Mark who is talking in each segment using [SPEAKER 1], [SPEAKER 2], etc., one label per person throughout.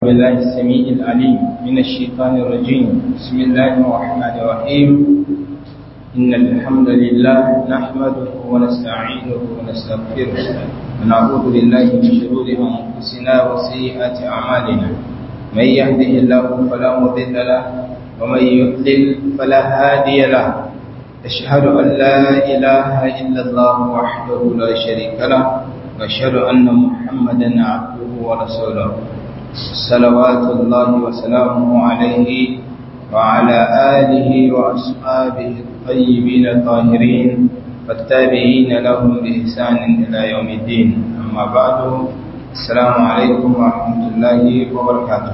[SPEAKER 1] بالله السميع العليم من الشيطان الرجيم بسم الله الرحمن الرحيم إن الحمد لله نحمده ونستعينه ونستغفره ونعوذ بالله من شرور أنفسنا وسيئات أعمالنا من يهده الله فلا مضل له ومن يضلل فلا هادي له أشهد أن لا إله إلا الله وحده لا شريك له وأشهد أن محمدا عبده ورسوله صلوات الله وسلامه عليه وعلى آله وأصحابه الطيبين الطاهرين والتابعين لهم بإحسان إلى يوم الدين أما بعد السلام عليكم ورحمة الله وبركاته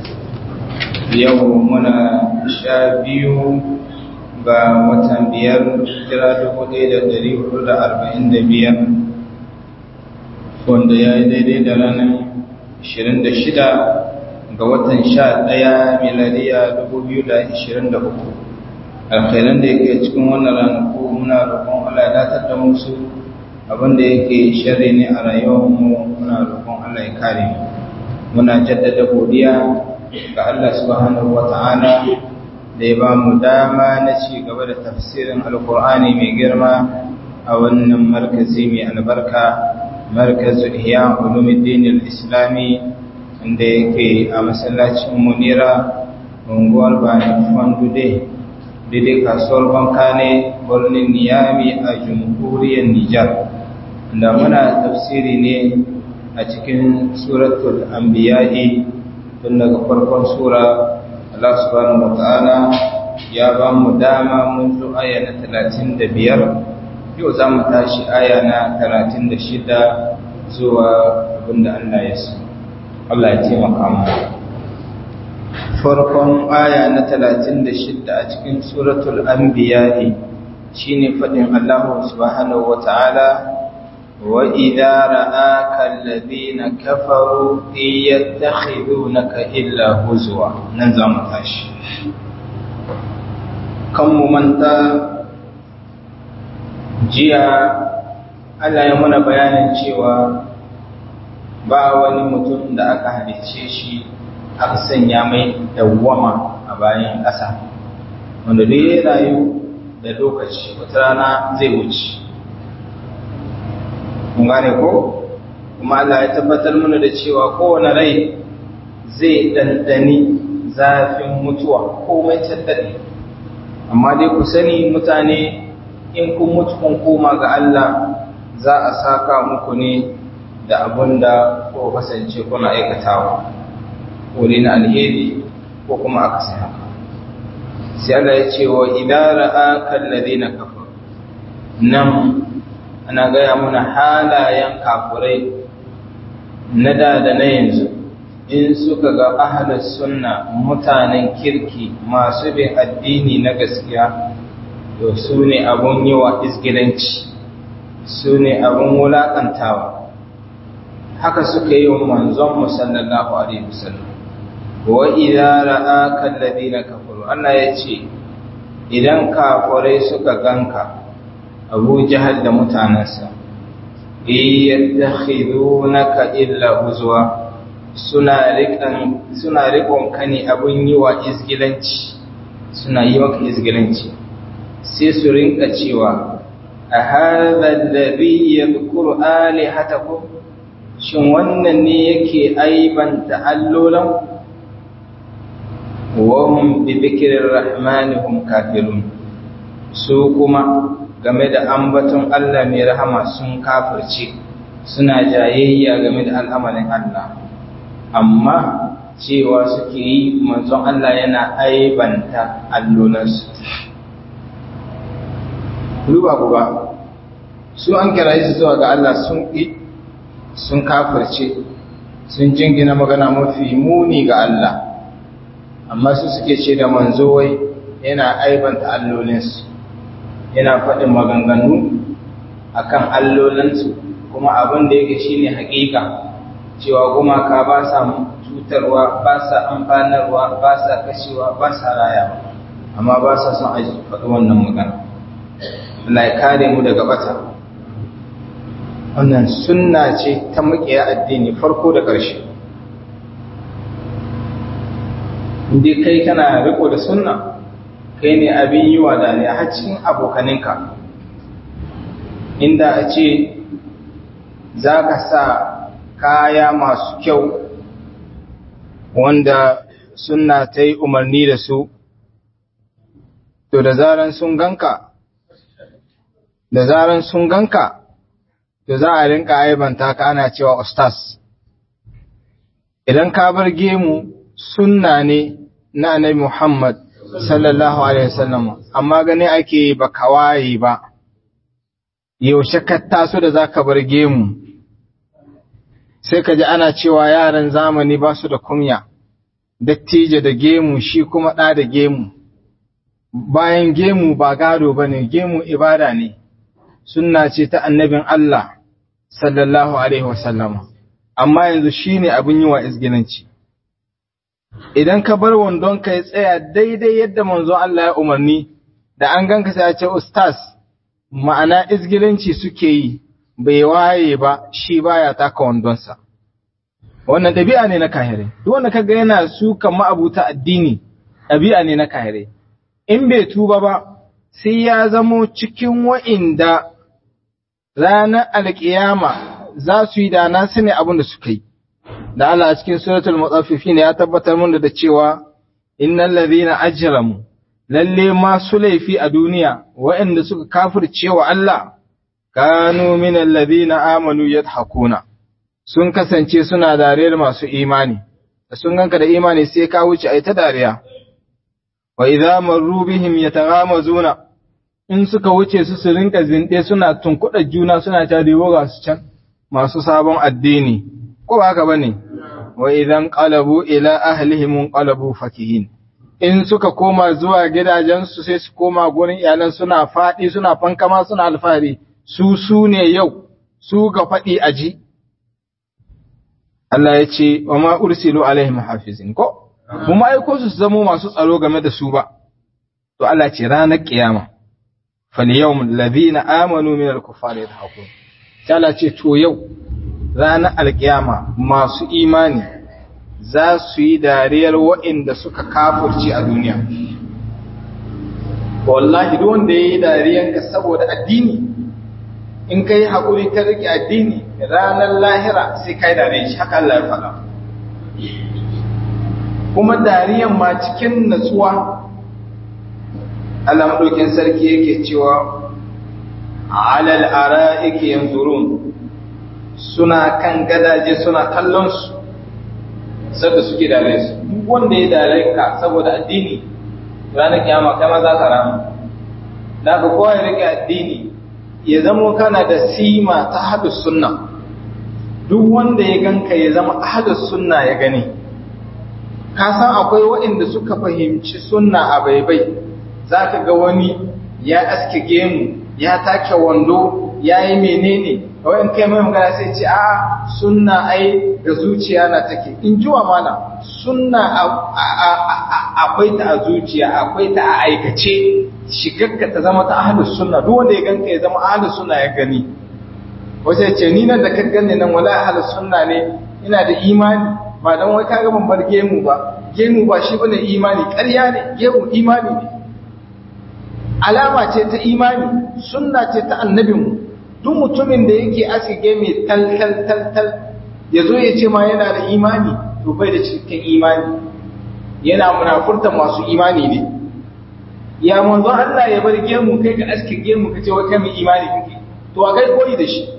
[SPEAKER 1] يومنا شابيو ga watan biyar jira dubu ɗaya da ɗari hudu da arba'in da biyar wanda ya yi daidai da ranar ashirin da shida ga watan sha ɗaya miladiya dubu biyu da ashirin da uku alkhairan da yake cikin wannan ranaku muna roƙon Allah ya datar da musu abinda yake sharri ne a rayuwarmu muna roƙon Allah ya kare mu muna jaddada godiya ga Allah subhanahu wa ta'ala da ya ba mu dama na ci gaba da tafsirin alkur'ani mai girma a wannan markazi mai albarka markazu ihya ulumuddin al-islami inda yake a masallacin munira unguwar bani fandude daidai kasuwar banka ne birnin niyami a jamhuriyar nijar da muna tafsiri ne a cikin suratul anbiya'i tun daga farkon sura Allah subhanahu wata'ala ya ba mu dama mun zo aya na talatin da biyar yau za mu tashi aya na talatin da shida zuwa abinda Allah ya so Allah ya taimaka mu farkon aya na talatin da shida a cikin suratul anbiya'i shine faɗin Allah subhanahu wata'ala وَإِذَا رَآكَ الَّذِينَ كَفَرُوا إِن يَتَّخِذُونَكَ إِلَّا هُزُوًا ننزم تاشي كم ممنتا jiya Allah ya mana bayanin cewa ba wani mutum da aka halicce shi aka sanya mai dawwama a bayan ƙasa wanda duk ya rayu da lokaci wata rana zai wuce kun gane ko kuma Allah ya tabbatar mana da cewa kowane rai zai dandani zafin mutuwa komai tattali amma dai ku sani mutane in kun mutu kun koma ga Allah za a saka muku ne da abin da ko kasance kuna aikatawa ko na alheri ko kuma aka sai haka sai Allah ya ce wa idara akan ladina kafaru nan ana gaya mana halayen kafurai na da da na yanzu in suka ga ahalar sunna mutanen kirki masu bin addini na gaskiya to su ne abun yi wa isgilanci su ne abun wulaƙantawa haka suka yi wa manzon musallallahu alaihi wasallam wa idza ra'aka alladhina kafaru Allah ya ce idan kafurai suka ganka abu jahal da mutanensa yattakhidunaka illa huzwa suna rikan suna rikon ka ne abun yi wa izgilanci suna yi maka izgilanci sai su rinka cewa a hadha alladhi yadhkuru alihatakum shin wannan ne yake aibanta allolan wa hum bi dhikri rahmani hum kafirun su kuma game da ambaton Allah mai rahama sun kafirce suna jayayya game da al'amarin Allah amma cewa suke yi manzon Allah yana aibanta allolansu ruba ba su an kira su zuwa ga Allah sun ƙi sun kafirce sun jingina magana mafi muni ga Allah amma su suke ce da manzo wai yana aibanta allolinsu yana faɗin maganganu akan allolinsu kuma abin da yake shine haƙiƙa cewa gumaka ba sa cutarwa ba sa amfanarwa ba sa kashewa ba sa rayawa amma ba sa son a faɗi wannan magana Allah ya kare mu daga bata wannan sunna ce ta makiya addini farko da ƙarshe inda kai kana riko da sunna kai ne abin yi wa dariya har cikin abokaninka inda a ce za ka sa kaya masu kyau wanda sunna ta yi umarni da su to da zaran sun ganka da zaran sun ganka to za a rinka aibanta ka ana cewa ustaz idan ka bar gemu sunna ne na annabi Muhammad sallallahu alaihi wasallam amma gani ake ba kawaye ba yaushe ka taso da zaka bar gemu sai ka ji ana cewa yaran zamani ba su da kunya dattijo da gemu shi kuma ɗa da gemu bayan gemu ba gado ba ne gemu ibada ne sunna ce ta annabin Allah sallallahu alaihi wasallam amma yanzu shi ne abin yi wa izginanci idan ka bar wandon ka ya tsaya daidai yadda manzo Allah ya umarni da an ganka sai ya ce ustaz ma'ana izgilanci suke yi bai waye ba shi baya taka wandonsa wannan ɗabi'a ne na kahire duk wanda kaga yana sukan ma'abuta addini ɗabi'a ne na kahire in bai tuba ba sai ya zamo cikin wa'inda ranar alƙiyama za su yi da na sani abin da suka yi da Allah a cikin suratul mutaffifin ya tabbatar mun da cewa innal ladhina ajramu lalle masu laifi a duniya waɗanda suka kafirce wa Allah kanu minal ladhina amanu yadhakuna sun kasance suna dariyar masu imani da sun ganka da imani sai ka wuce ai ta dariya wa idza marru bihim yataghamazuna in suka wuce su su rinka zinde suna tunkuɗa juna suna ta dewo ga su can masu sabon addini ko ba haka bane wa idan qalabu ila ahlihim qalabu fakihin in suka koma zuwa gidajensu sai su koma gurin iyalan suna faɗi suna fankama suna alfahari su su ne yau su ga faɗi aji Allah ya ce wa ma ursilu alaihim hafizin ko kuma aiko su zamo masu tsaro game da su ba to Allah ce ranar kiyama fal yawm alladhina amanu min al-kuffari yadhakun sai Allah ce to yau ranar alkiyama masu imani za su yi dariyar waɗanda suka kafurci a duniya wallahi duk wanda ya yi dariyanka saboda addini in ka yi haƙuri ka riƙe addini ranar lahira sai ka yi dariyan shi haka Allah ya faɗa kuma dariyan ma cikin natsuwa Allah maɗaukin sarki yake cewa alal ara'iki yanzurun suna kan gadaje suna kallon su sadda suke dare su duk wanda ya dare ka saboda addini ranar kiyama kai ma za ka rama da ka kowa ya rike addini ya zama kana da sima ta hadus sunna duk wanda ya ganka ya zama hadus sunna ya gani ka san akwai waɗanda suka fahimci sunna a baibai za ka ga wani ya aske gemu ya take wando ya yi menene kawai kai mai magana sai ce a sunna ai ga zuciya na take in ji wa mana sunna akwai ta a zuciya akwai ta a aikace shigarka ta zama ta ahlus sunna duk wanda ya ganka ya zama ahlus sunna ya gani wace ce ni nan da ka ganni nan wala ahlus sunna ne ina da imani ba dan wai kaga ban bar gemu ba gemu ba shi bane imani ƙarya ne gemu imani ne alama ce ta imani sunna ce ta annabinmu duk mutumin da yake asige mai tal tal tal tal ya zo ya ce ma yana da imani to bai da cikakken imani yana munafurta masu imani ne ya manzo Allah ya bar gemu kai ka aske gemu ka ce wai kai mai imani kake to a kai koyi da shi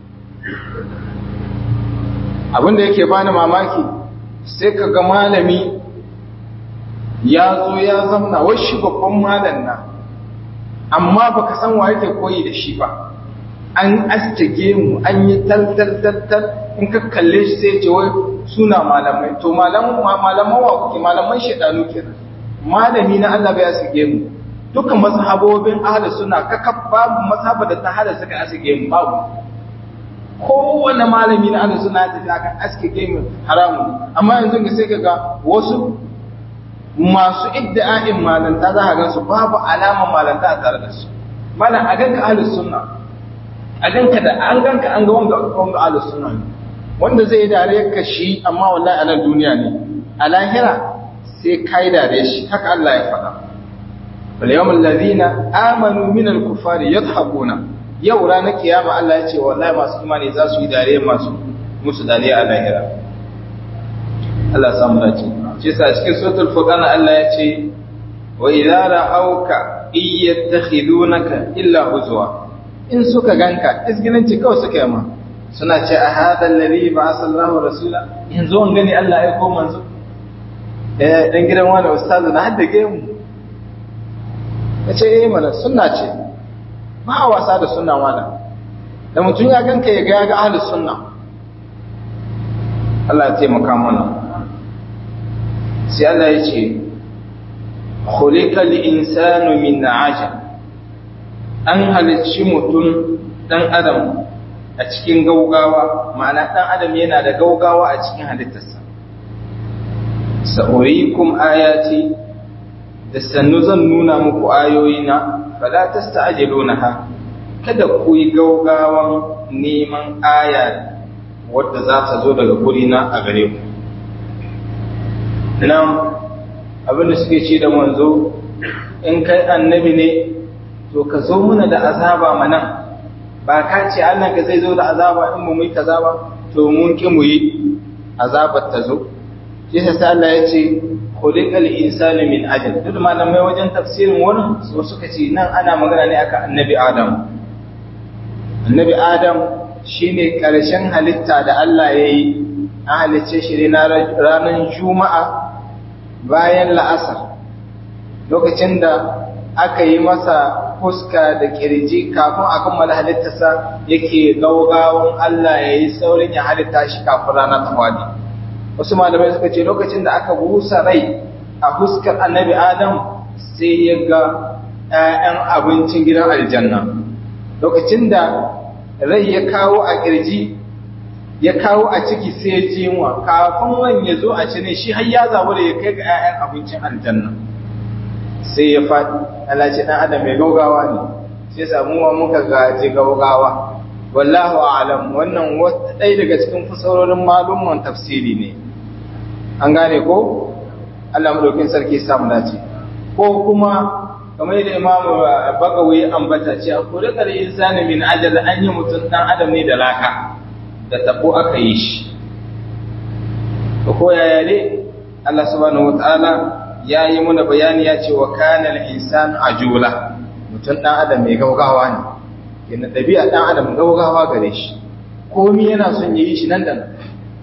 [SPEAKER 1] abin da yake bani mamaki sai ka ga malami ya zo ya zamna wai shi babban malam na amma baka san wa yake koyi da shi ba an astage mu an yi tal in ka kalle shi sai ce wai suna malamai to malaman malaman wa kuke malaman shedanu kenan malami na Allah bai asige mu dukkan mazhabobin ahli sunna kaka babu mazhaba da ta hada suka asige mu babu kowane malami na ahli sunna ta aka asige mu haramu amma yanzu ga sai kaga wasu masu idda'in malanta za ka gansu babu alaman malanta a tare da su malam a ganka ahli sunna a ganka da an ganka an ga wanda wanda ahlus sunna ne wanda zai dare ka shi amma wallahi a nan duniya ne a lahira sai kai da shi haka Allah ya faɗa wal yawmul ladina amanu min al kufari yadhhabuna yau ranar kiyama Allah ya ce wallahi masu imani za su yi dare masu musu dare a lahira Allah samu dace shi yasa cikin suratul furqan Allah ya ce wa idza ra'awka iyattakhidunaka illa huzwa in suka ganka isgilanci kawai suka yi ma suna ce a hada alladhi ba'atha Allahu rasula yanzu an gani Allah ya ko manzo eh dan gidan wani ustazu na hadda ge mu yace eh mana sunna ce ba a wasa da sunna wala da mutum ya ganka ya ga ya ga ahlus sunna Allah ya taimaka mana sai Allah ya ce khuliqal insanu min ajal an halicci mutum dan adam a cikin gaugawa ma'ana dan adam yana da gaugawa a cikin halittarsa sa'urikum ayati da sannu zan nuna muku ayoyina fala tasta'jilunaha kada ku yi gaugawan neman aya wadda za ta zo daga gurina a gare ku nan abinda suke ce da manzo in kai annabi ne to ka zo muna da azaba mana ba ka ce Allah ka zai zo da azaba in mu yi kaza ba to mun ki mu yi azabar ta zo yasa sai Allah ya ce khuliqal insanu min ajal duk malamai wajen tafsirin wurin su suka ce nan ana magana ne akan annabi Adam annabi Adam shine karshen halitta da Allah ya yi an halicce shi ne ranar juma'a bayan la'asar lokacin da aka yi masa fuska da kirji kafin a kammala halittarsa yake gaugawan Allah ya yi saurin ya halitta shi kafin rana ta fadi wasu malamai suka ce lokacin da aka busa rai a fuskar annabi adam sai ya ga 'ya'yan abincin gidan aljanna lokacin da rai ya kawo a kirji ya kawo a ciki sai ya jinwa kafin wani ya zo a cire shi har ya zabu da ya kai ga 'ya'yan abincin aljanna sai ya faɗi Allah ce ɗan adam mai gaugawa ne sai samuwa muka gaji gaugawa wallahu a'lam wannan wata ɗaya daga cikin fasarorin malumman tafsiri ne an gane ko Allah madaukin sarki samu dace ko kuma kamar yadda Imam Bagawi ambata ce a kurikar insani min ajal an yi mutum ɗan adam ne da laka da tabo aka yi shi ko yaya ne Allah subhanahu wataala ya yi muna bayani ya ce wa kanal insan ajula mutum ɗan adam mai gaugawa ne yana ɗabi'a ɗan adam gaugawa gare shi komi yana son yi shi nan da nan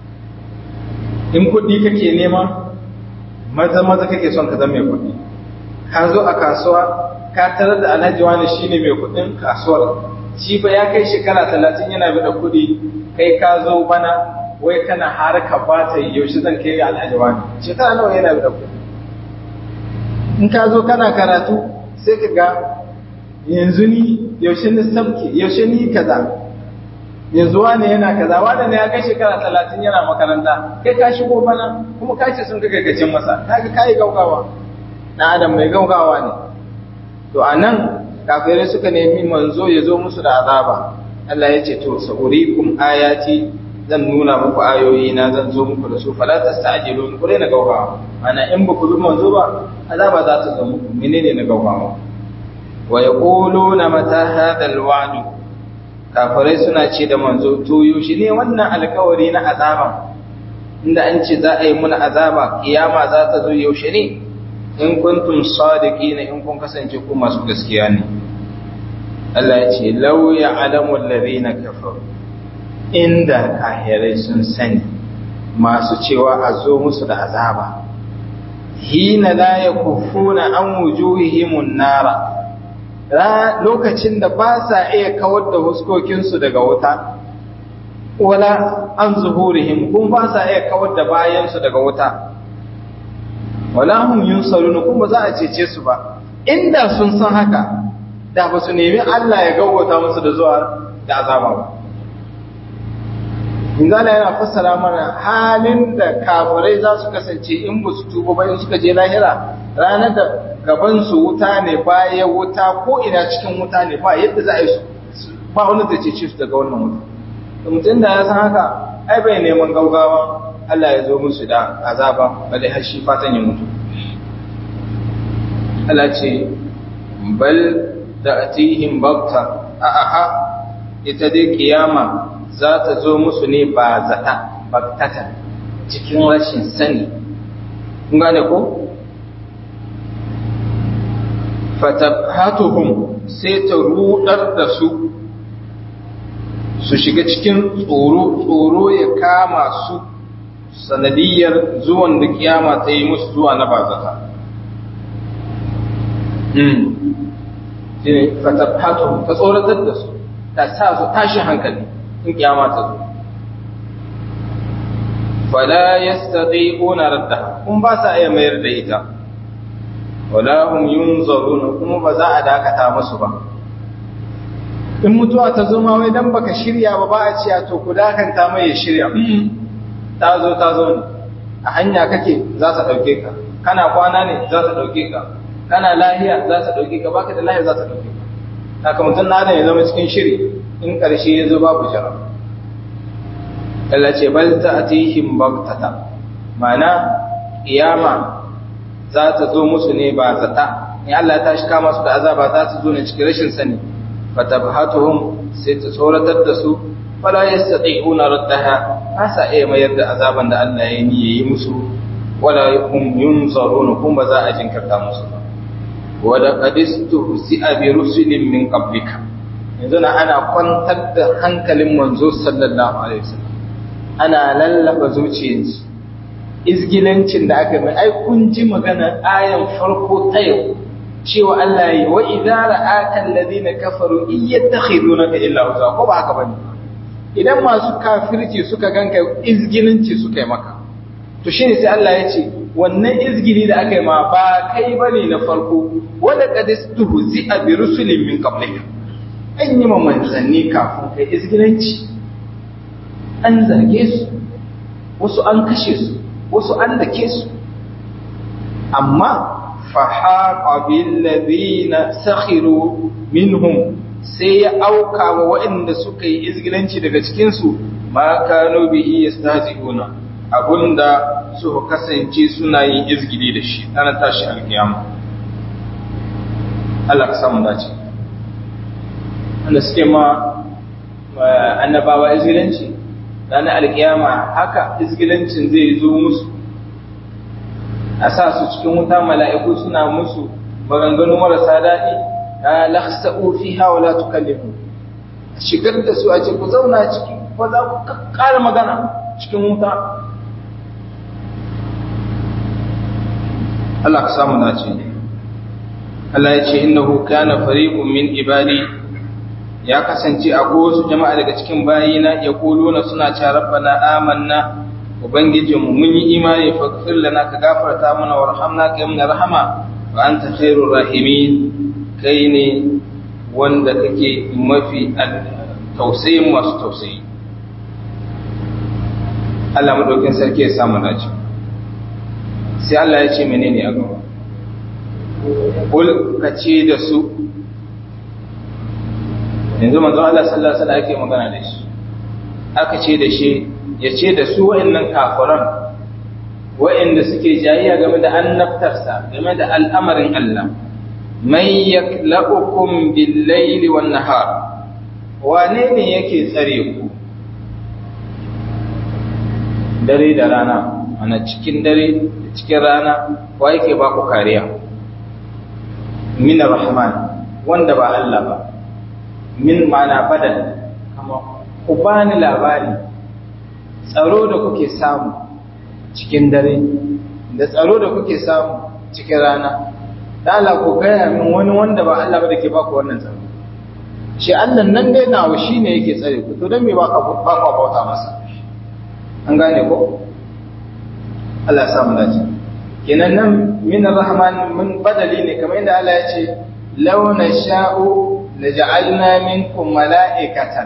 [SPEAKER 1] in kuɗi kake nema maza maza kake son ka zama mai kuɗi ka zo a kasuwa ka tarar da alhaji wani shine mai kuɗin kasuwar shi ba ya kai shekara talatin yana da kuɗi kai ka zo bana wai kana harka ba ta yaushe zan kai alhaji wani shekara nawa yana da kuɗi in ka zo kana karatu sai ka ga yanzu ni yaushe ni sabke yaushe ni kaza yanzu wane yana kaza wane ne ya kai shekara talatin yana makaranta kai ka shigo bana kuma ka ce sun ga gaggacin masa ka ga kayi gaugawa na adam mai gaugawa ne to a nan kafirai suka nemi manzo ya zo musu da azaba Allah ya ce to sa'urikum ayati zan nuna muku ayoyi na zan zo muku da su fala tasta'jilun ku na gaugawa ana in ba ku bi manzo ba azaba za ta zo muku menene na gaugawa wa yaquluna mata hadha alwa'd kafirai suna ce da manzo to yaushe ne wannan alkawari na azaba inda an ce za a yi muna azaba kiyama za ta zo yaushe ne in kuntum sadiqina in kun kasance ku masu gaskiya ne Allah ya ce law ya'lamu alladhina kafaru inda kahirai sun sani masu cewa a zo musu da azaba hina la yakufuna an wujuhihimun nara lokacin da ba sa iya kawar da huskokinsu daga wuta wala an zuhurihim kun ba sa iya kawar da bayansu daga wuta wala hum yunsarun kuma za a cece su ba inda sun san haka da ba su nemi Allah ya gawwata musu da zuwa da azaba ba Inzala yana fassara mana halin da kafirai za su kasance in ba su tuba ba in suka je lahira ranar da gaban su wuta ne baya wuta ko ina cikin wuta ne ba yadda za a yi su ba wani da ce su daga wannan wuta. Da mutum da ya san haka ai bai neman gaugawa Allah ya zo musu da azaba bale har shi fatan ya mutu. Allah ce bal ta'tihim bakta a'a ita dai kiyama za ta zo musu ne ba zata baktata cikin rashin sani kun gane ko fatabhatuhum sai ta rudar da su su shiga cikin tsoro tsoro ya kama su sanadiyar zuwan da kiyama ta yi musu zuwa na bazata shine fatabhatuhum ta tsoratar da su ta sa su tashin hankali in kiyama ta zo fala yastati'una raddaha kun ba sa iya mayar da ita wala hum yunzaruna kuma ba za a dakata musu ba in mutuwa ta zo ma wai dan baka shirya ba ba a ciya to ku dakanta mai ya shirya ta zo ta zo ne a hanya kake za ta dauke ka kana kwana ne za ta dauke ka kana lahiya za ta dauke ka baka da lahiya za ta dauke ka haka mutum na ya zama cikin shiri in karshe ya zo babu jara Allah ce bal ta'tihim baghtata ma'ana kiyama za ta zo musu ne ba zata in Allah ya tashi kama su da azaba za ta zo ne cikin rashin sani fatabhatuhum sai ta tsoratar da su fala yastati'una raddaha ba sa iya mayar da azaban da Allah ya yi yi musu wala hum yunzaruna kuma ba za a jinkirta musu ba wa laqad istuhzi'a bi rusulin min qablika yanzu na ana kwantar da hankalin manzo sallallahu alaihi wasallam ana lallaba zuciyarsu izgilancin da aka mai ai kun ji magana ayan farko ta yau cewa Allah yi wa idza ra'aka alladhina kafaru in yattakhidunaka illa huzwa ko ba haka bane idan masu kafirci suka ganka izgilanci suka yi maka to shine sai Allah ya ce wannan izgili da aka yi ma ba kai bane na farko wala qad istuhzi'a bi rusulin min qablika an yi ma manzanni kafin kai izgilanci an zage su wasu an kashe su wasu an dake su amma fahaqa bil ladina sakhiru minhum sai ya auka wa waɗanda suka yi izgilanci daga cikin su ma kanu bihi yastahzi'una abunda suka kasance suna yin izgili da shi ana tashi alkiyama Allah ka samu dace wanda suke ma annabawa izgilanci ranar alkiyama haka izgilancin zai zo musu a sa su cikin wuta mala'iku suna musu maganganu marasa daɗi na laksa'u fi hawa la tukallimu shigar da su a ce ku zauna ciki ko za ku ƙara magana cikin wuta Allah ka samu dace Allah ya ce innahu kana fariqun min ibadi ya kasance a wasu jama'a daga cikin bayina ya kuluna suna ce rabbana amanna ubangijinmu mun yi imani faghfir lana ka gafarta mana warhamna ka yi rahama wa anta khairur rahimin kai ne wanda kake mafi tausayin masu tausayi Allah madaukin sarki ya samu dace sai Allah ya ce menene a gaba kul ka ce da su yanzu manzon Allah sallallahu alaihi wasallam ake magana da shi aka ce da shi ya ce da su wa'annan kafiran wa'anda suke jayayya game da annabtarsa game da al'amarin Allah man yaklaukum bil layli wan nahar wane ne yake tsare ku dare da rana ana cikin dare da cikin rana wa yake ba ku kariya min rahman wanda ba Allah ba min mana badal kama ku bani labari tsaro da kuke samu cikin dare da tsaro da kuke samu cikin rana da Allah ku gaya min wani wanda ba Allah ba da ke baku wannan tsaro shi Allah nan dai nawa shi ne yake tsare ku to don me ba ka bauta masa an gane ko Allah ya samu dace kenan nan min rahman mun badali ne kamar inda Allah ya ce law nasha'u laja'alna minkum mala'ikatan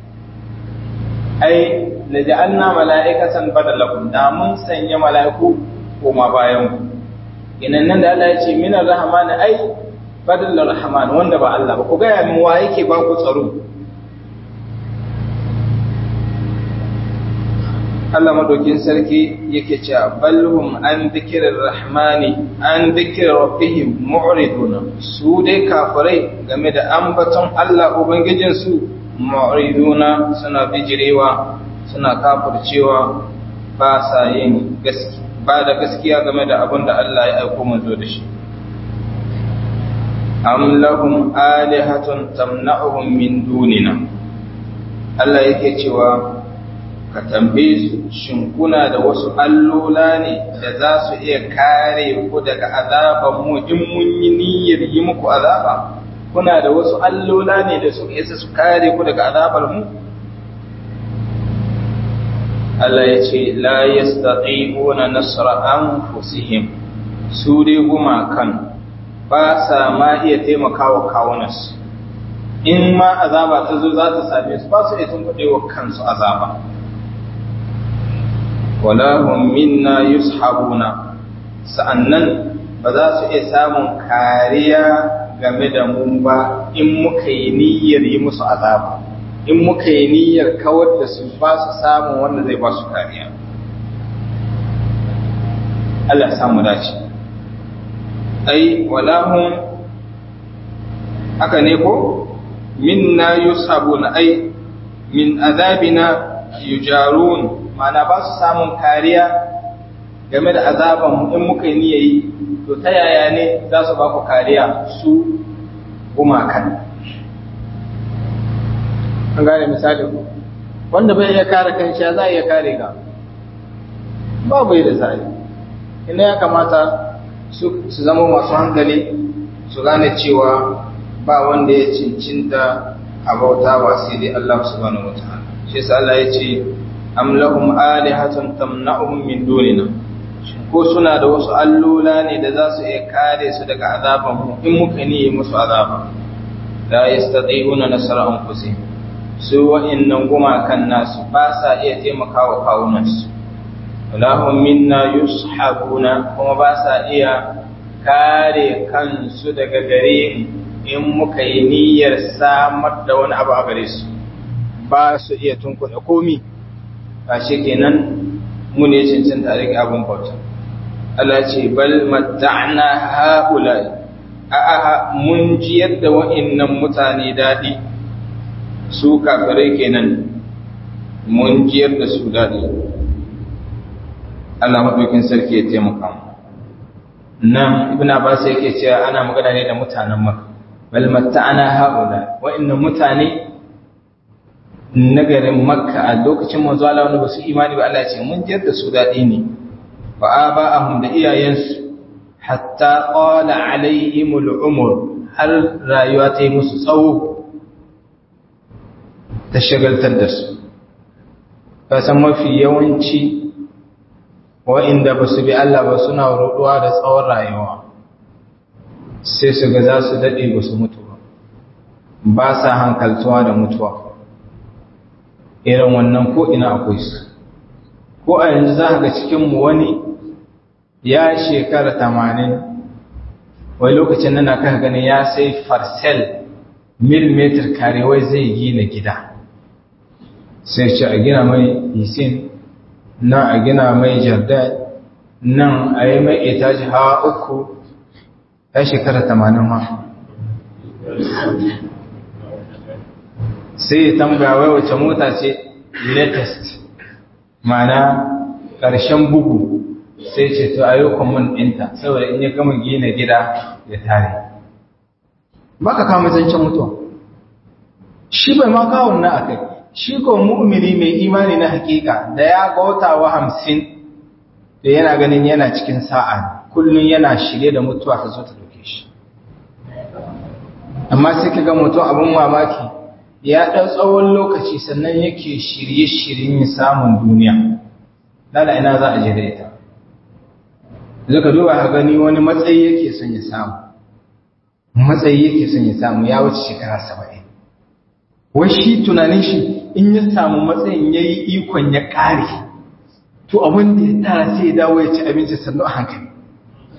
[SPEAKER 1] ai laja'alna mala'ikatan badalakum da mun sanya mala'iku koma bayan ku inan nan da Allah ya ce minar rahman ai badal rahman wanda ba Allah ba ku ga min wa yake ba ku tsaro Allah madaukin sarki yake cewa balhum an dhikrir rahmani an dhikri rabbihim mu'ridun su dai kafirai game da ambaton Allah ubangijin su mu'riduna suna bijirewa suna kafircewa ba sa yin gaskiya ba da gaskiya game da abin da Allah ya aiko manzo da shi am lahum alihatun tamna'uhum min dunina Allah yake cewa ka tambaye su shin kuna da wasu allola ne da za su iya kare ku daga azaban mu in mun yi niyyar yi muku azaba kuna da wasu allola ne da su isa su kare ku daga azabar mu Allah ya ce la yastati'una nasra anfusihim su dai gumakan ba sa ma iya taimakawa kawunansu in ma azaba ta zo za ta same su ba su iya tunkuɗe wa kansu azaba wala hum minna yushabuna sa'annan ba za su iya samun kariya game da mu ba in muka yi niyyar yi musu azaba in muka yi niyyar kawar da su ba su samun wanda zai ba su kariya Allah samu dace ai walahum haka ne ko minna yusabuna ai min azabina yujarun mana ba su samun kariya game da azaban mu in muka yi niyayi to ta yaya ne za su ba ku kariya su gumakan an gane misali ku wanda bai iya kare kanshi za a iya kare ka babu yi da sa'i ina ya kamata su zama masu hankali su gane cewa ba wanda ya cincinta a bautawa sai dai Allah subhanahu wataala shi yasa Allah ya ce am lahum alihatun tamna'uhum min dunina ko suna da wasu allola ne da za su iya kare su daga azaban mu in muka ni musu azaba la yastati'una nasra anfusihim su wa'annan gumakan nasu ba sa iya taimakawa kawunansu lahum minna yushabuna kuma ba sa iya kare kansu daga gare in muka yi niyyar samar da wani abu a gare su ba su iya tunkuɗe komi ba shi kenan mu ne cancanta a rike abin bauta Allah ce bal matta'na haula a'a mun ji yadda wa'annan mutane daɗi su kafirai kenan mun jiyar da su daɗi Allah maɗaukin sarki ya taimaka nan ibn Abbas yake cewa ana magana ne da mutanen Makka bal matta'ana haula wa'annan mutane na garin Makka a lokacin manzo Allah wanda basu imani ba Allah ya ce mun jiyar da su daɗi ne wa aba'ahum da iyayensu hatta qala alaihimul umur har rayuwa ta yi musu tsawo ta shagaltar da su kasan mafi yawanci wa'inda ba su bi Allah ba suna ruɗuwa da tsawon rayuwa sai su ga za su daɗe ba su mutu ba ba sa hankaltuwa da mutuwa irin wannan ko ina akwai su ko a yanzu za ga cikinmu wani ya shekara tamanin wai lokacin nana kan ganin ya sai farsel millimeter karewai zai gina gida sai ce a gina mai isin nan a gina mai jardin nan a yi mai etaji hawa uku ya shekara tamanin ma sai ya tambaya wai wace mota ce latest mana ƙarshen bugu sai ce to a yi kwamun ɗinta saboda in ya gama gina gida ya tare ba ka kama zancen mutuwa shi bai ma kawon na a kai shi ko mu'mini mai imani na hakika da ya wa hamsin da yana ganin yana cikin sa'a kullum yana shirye da mutuwa ta zo ta dauke shi amma sai ka ga mutum abin mamaki ya ɗan tsawon lokaci sannan yake shirye-shiryen samun duniya lala ina za a je da ita zaka duba ka gani wani matsayi yake son ya samu matsayi yake son ya samu ya wuce shekara saba'in wai shi tunanin shi in ya samu matsayin ya yi ikon ya ƙare to abin da ya tara sai ya dawo ya ci abinci sannu a hankali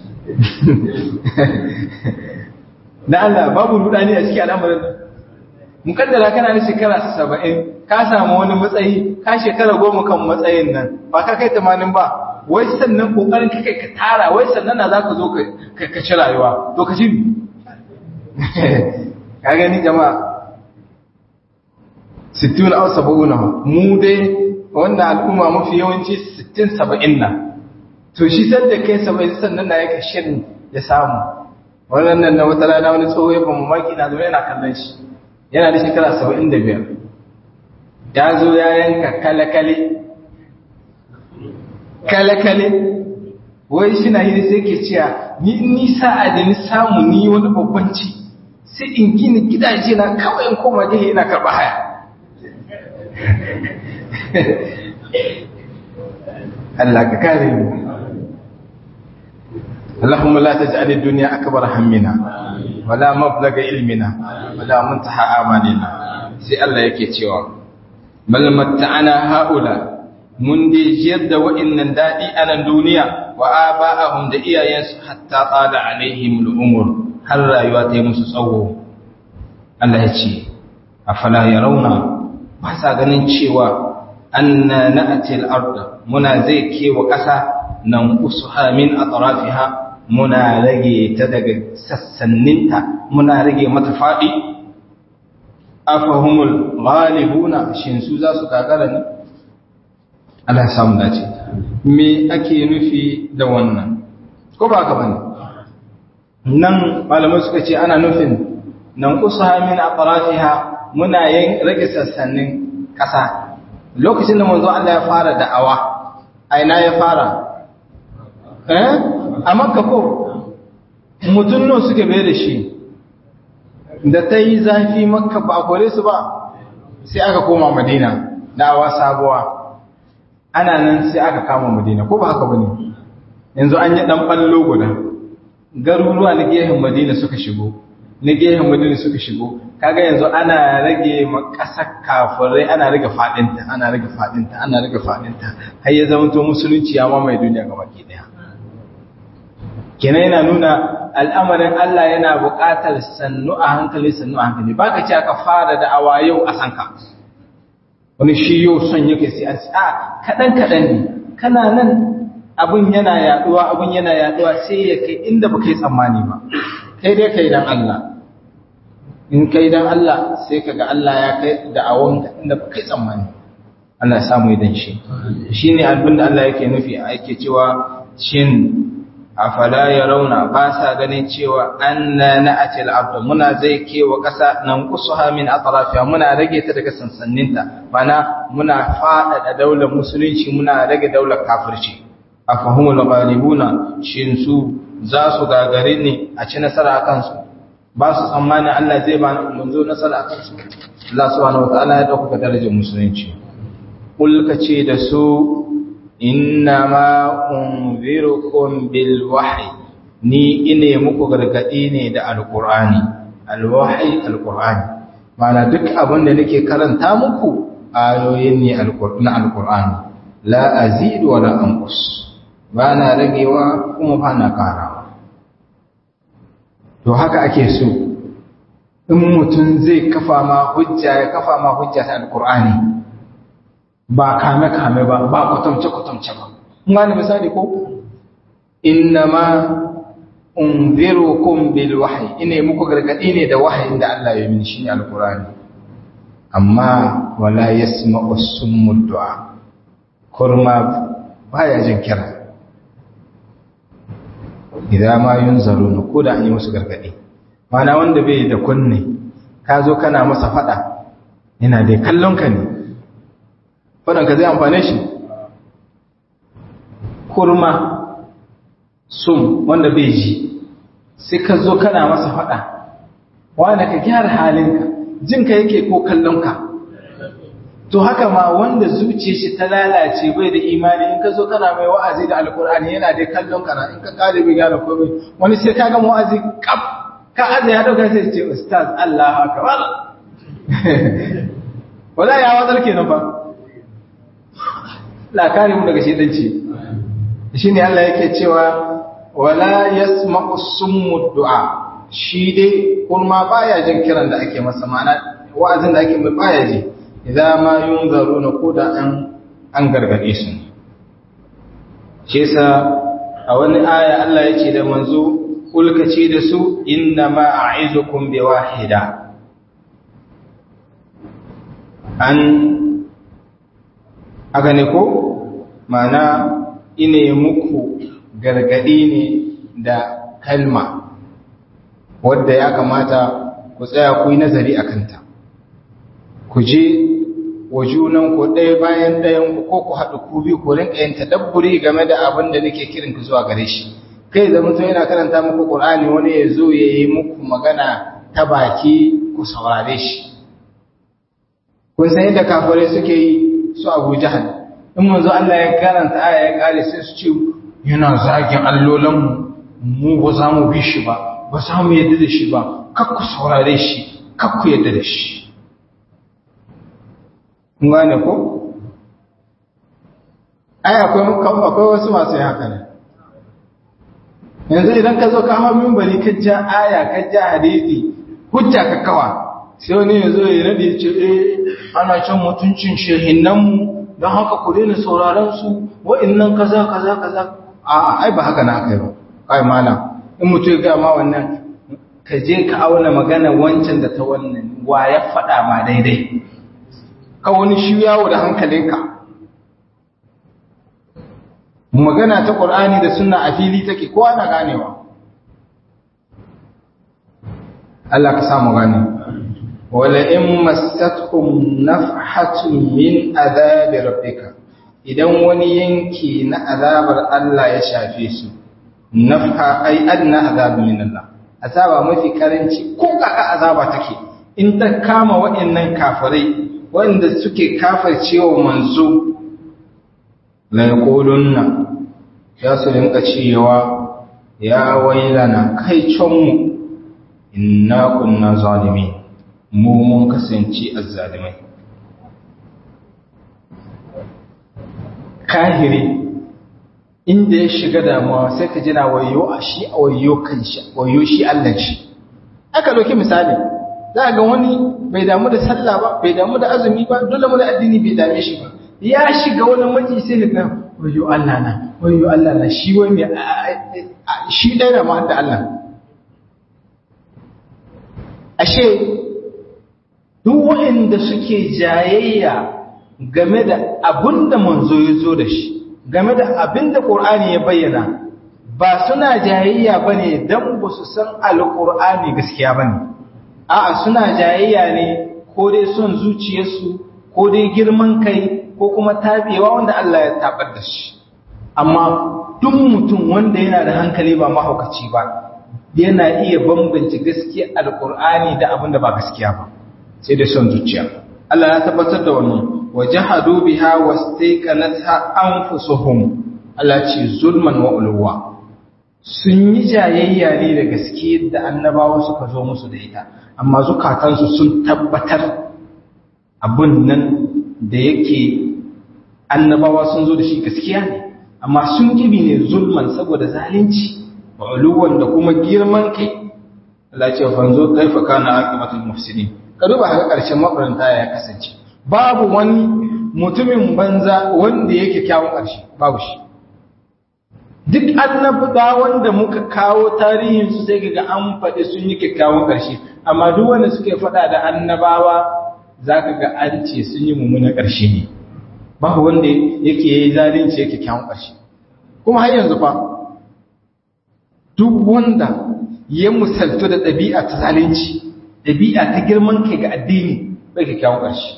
[SPEAKER 1] da Allah babu rudani a cikin al'amarin mukaddara kana da shekara saba'in ka samu wani matsayi ka shekara goma kan matsayin nan ba ka kai tamanin ba wai sannan kokarin kai ka tara wai sannan na za ka zo ka ci rayuwa to ka ci ka gani jama'a sittin au saba'una mu dai wannan al'umma mafi yawanci sittin saba'in na to shi sanda kai saba'in sannan na yaka shirin ya samu wannan na wata rana wani tsoho ya ba mamaki na zo yana kallon shi yana da shekara saba'in da biyar ya zo ya yanka kalakale kalakale wai shi na hiri sai ke cewa ni nisa a da ni samu ni wani babban ci sai in gini gidaje na kawai in koma gehe ina karɓa haya Allah ka kare mu اللهم لا تجعل الدنيا أكبر همنا ولا مبلغ علمنا ولا منتهى آمالنا sai Allah yake cewa bal matta'ana haula mun dai jiyar da wa'annan dadi a nan duniya wa aba'ahum da iyayensu hatta tsada alaihim al'umur har rayuwa ta yi musu tsawo Allah ya ce afala yarawna ba sa ganin cewa anna na'ti al-ard muna zai kewa ƙasa nan usuha min atrafiha muna rage ta daga sassaninta muna rage mata faɗi afahumul ghalibuna shin su za su gagara ne Allah ya samu dace me ake nufi da wannan ko ba ka bane nan malamai suka ce ana nufin nan usaha min atrafiha muna yin rage sassanin ƙasa lokacin da manzo Allah ya fara da'awa aina ya fara eh a makka ko mutum nan suke bai da shi da ta yi zafi makka ba a kore su ba sai aka koma madina da'awa sabuwa ana nan sai aka kama madina ko ba haka ba ne yanzu an yi ɗan ɓallo guda garuruwa na gehen madina suka shigo na gehen madina suka shigo kaga yanzu ana rage ƙasar kafirai ana rage faɗinta ana rage faɗinta ana rage faɗinta har ya zama to musulunci ya mamaye duniya ga baki ɗaya kenan yana nuna al'amarin Allah yana buƙatar sannu a hankali sannu a hankali ba ka ce aka fara da awa yau a sanka wani shi yau son yake sai a a kaɗan kaɗan ne kana nan abin yana yaɗuwa abin yana yaɗuwa sai ya kai inda ba kai tsammani ba kai dai kai dan Allah in kai dan Allah sai ka ga Allah ya kai da'awon inda ba kai tsammani Allah ya samu idan shi shine abin da Allah yake nufi yake cewa shin afala ya rauna ba sa ganin cewa anna na'ati al-ard muna zai kewa kasa nan kusuha min atrafiha muna rage ta daga sansanninta bana muna fada da daular musulunci muna rage daular kafirci afahumul ghalibuna shin su za su gagare ne a ci nasara akan su ba su tsammanin Allah zai ba manzo nasara akan su Allah subhanahu wataala ya dauka darajar musulunci kulka ce da su innama unzirukum bil wahyi ni ine muku gargadi ne da alqur'ani alwahyi alqur'ani mana duk abin da nake karanta muku ayoyin ne na alqur'ani la azid wa la anqus bana ragewa kuma bana karawa to haka ake so in mutum zai kafa ma hujja ya kafa ma hujja ta alqur'ani ba kame-kame ba ba kwatamce-kwatamce ba ngani misali ko innama unzirukum bil wahyi ine muku gargadi ne da wahayin da Allah ya mini shine alqur'ani amma wala yasma'u summu du'a kurma baya jin kira idan ma yunzaruna ko da an yi musu gargadi mana wanda bai da kunne ka zo kana masa fada yana dai kallon ka ne faɗanka zai amfane shi kurma sum wanda bai ji sai ka zo kana masa faɗa wanda ka gyara halinka jinka yake ko kallonka to haka ma wanda zuciya shi ta lalace bai da imani in ka zo kana mai wa'azi da alkur'ani yana dai kallon kana in ka kare bai gyara komai wani sai ka ga wa'azi kaf ka aje ya dauka sai ce ustaz Allah akbar wala ya wazar kenan fa la kare mu daga shedanci shine Allah yake cewa wala yasma'u summu du'a shi dai kurma baya jin kiran da ake masa mana wa'azin da ake mai baya ji idan ma yunzaruna ko da an an gargade su shi yasa a wani aya Allah ya ce da manzo kulkace da su inna ma a'izukum bi wahida an aka ne ko mana ine muku gargadi ne da kalma wadda ya kamata ku tsaya ku yi nazari a kanta ku je wa junan ku ɗaya bayan ɗayan ku ko ku haɗu ku biyu ku rinka yin tadabburi game da abin da nake kiran ku zuwa gare shi kai da mutum yana karanta muku Qur'ani wani ya zo ya yi muku magana ta baki ku saurare shi kun san yadda kafirai suke yi su Abu Jahal in manzo Allah ya karanta aya ya kare sai su ce yana zagin allolan mu mu ba za mu bi shi ba ba za mu yadda da shi ba kar ku saurare shi kar ku yadda da shi kun gane ko ai akwai akwai wasu masu yin haka ne yanzu idan ka zo ka hawa mimbari ka ja aya ka ja hadisi hujja ka kawa sai wani ya zo ya nade ce eh ana can mutuncin shehinnanmu don haka ku daina sauraron su wa'annan kaza kaza kaza a ai ba haka na aka yi ba kai malam in mutum ya ga ma wannan ka je ka auna magana wancan da ta wannan wa ya faɗa ma daidai ka wani shi yawo da hankalinka magana ta ƙur'ani da suna a fili take kowa na ganewa Allah ka samu gane wala in massatuhum nafhatun min azabi rabbika idan wani yanki na azabar Allah ya shafe su nafha ai adna azabi min Allah azaba mafi karanci ko kaka azaba take in ta kama waɗannan kafirai wanda suke kafircewa manzo la yaqulunna ya su rinka cewa ya wailana kai mu inna kunna zalimin mu mun kasance azzalimai kahiri inda ya shiga damuwa sai ka jina wayo a shi a wayo kan shi wayo shi Allah shi aka doki misali za ga wani bai damu da sallah ba bai damu da azumi ba dole mu da addini bai dame shi ba ya shiga wani maji sai ga wayo Allah na wayo Allah na shi wai mai shi ɗaya da ma da Allah ashe duk waɗanda suke jayayya game da abin da manzo ya zo da shi game da abin da ƙur'ani ya bayyana ba suna jayayya ba ne don ba su san alƙur'ani gaskiya ba ne a'a suna jayayya ne ko dai son zuciyarsu ko dai girman kai ko kuma tabewa wanda Allah ya tabar da shi amma duk mutum wanda yana da hankali ba mahaukaci ba yana iya bambance gaskiya alkur'ani da abin da ba gaskiya ba sai da son zuciya Allah ya tabbatar da wannan wajahadu biha wastaqanatha anfusuhum Allah ce zulman wa ulwa sun yi jayayya ne da gaskiya da annabawa suka zo musu da ita amma zukatansu sun tabbatar abun nan da yake annabawa sun zo da shi gaskiya ne amma sun kibi ne zulman saboda zalunci uluwan da kuma girman kai Allah ce fanzo kaifa kana aqibatul mufsidin ka duba haka karshen mafaranta ya kasance babu wani mutumin banza wanda yake kyawun karshe babu shi duk annabawa wanda muka kawo tarihin su sai ga an faɗi sun yi kyakkyawan karshe amma duk wanda suke faɗa da annabawa zaka ga an ce sun yi mummunan karshe ne babu wanda yake yi zalunci yake kyawun karshe kuma har yanzu fa duk wanda ya musaltu da ɗabi'a ta zalunci ɗabi'a ta girman kai ga addini bai kyakkyawan ƙarshe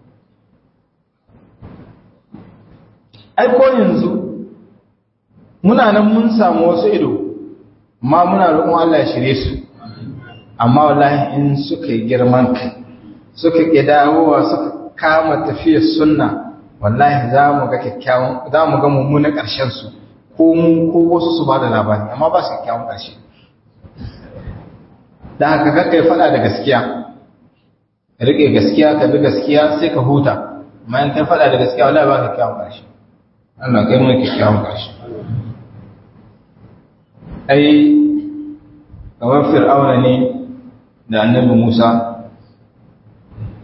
[SPEAKER 1] ai ko yanzu muna nan mun samu wasu ido ma muna roƙon Allah ya shirye su amma wallahi in suka yi girman kai suka ƙi dawowa suka kama tafiyar sunna wallahi za mu ga kyakkyawan za mu ga mummunan ƙarshen su ko mun ko wasu su ba da labari amma ba su kyakkyawan ƙarshe da haka kakai faɗa da gaskiya rike gaskiya ka bi gaskiya sai ka huta amma in kai faɗa da gaskiya wallahi ba kyakkyawan ƙarshe Allah kai mu kyakkyawan ƙarshe ai kamar fir'auna ne da annabi Musa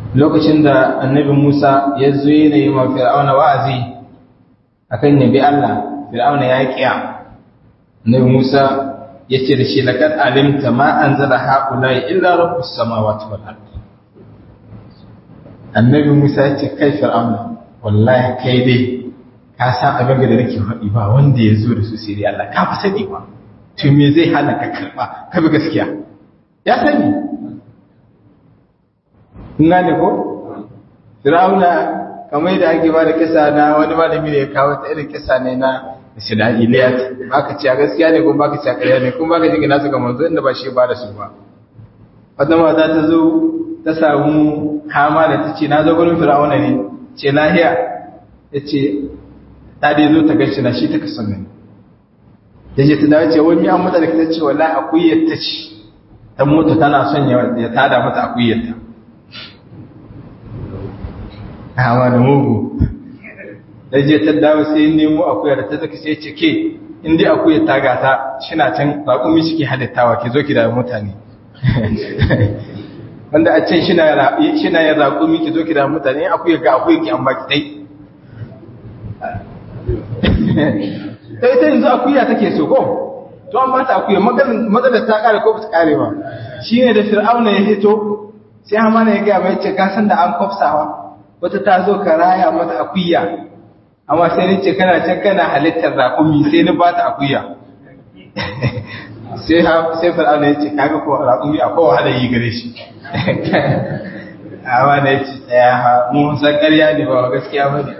[SPEAKER 1] lokacin da annabi Musa ya zo yana yi ma fir'auna wa'azi akan yabi Allah fir'auna ya kiya annabi Musa ya ce da shi laqad alimta ma anzala haula illa rabbus samawati wal ard annabi Musa ya ce kai fir'auna wallahi kai dai ka san abin da nake faɗi ba wanda ya zo da su sai dai Allah ka fa sani ba to me zai hana ka karba ka bi gaskiya ya sani ina ne ko Fir'auna kamar da ake ba da kisa na wani malami da ya kawo ta irin kisa ne na Isra'iliyat baka ci a gaskiya ne ko baka ci a ƙarya ne kuma baka ji gina su ga manzo inda ba shi ba da su ba wata mata ta zo ta samu kama da ta ce na zo gurin Fir'auna ne ce lahiya ya ce ta dai zo ta gaishe na shi ta kasan ne ya ce ta dawo ce wani an mata da ta ce wallahi akuyar ta ce ta mutu tana son ya tada mata akuyar ta hawa da mugu da je ta dawo sai nemo akuya da ta zaka sai ce ke in dai akuya ta gata shina can raƙumi shi ke halittawa ke zo ki da mutane wanda a can shina shina yin raƙumi ki zo ki da mutane in akuya ga akuya ki an baki dai sai ta yanzu akuya take so ko to an ba ta akuya maganar ta kare ko ba ta kare ba shine da fir'auna ya hito sai hamana ya ga mai ce ka san da an kofsawa wata ta zo ka raya mata akuya amma sai ni ce kana can kana halittar raƙumi sai ni ba ta akuya sai sai fir'auna ya ce kaga ko raƙumi akwai wahala yi gare shi amma da ya ce tsaya ha mu san ƙarya ne ba gaskiya ba ne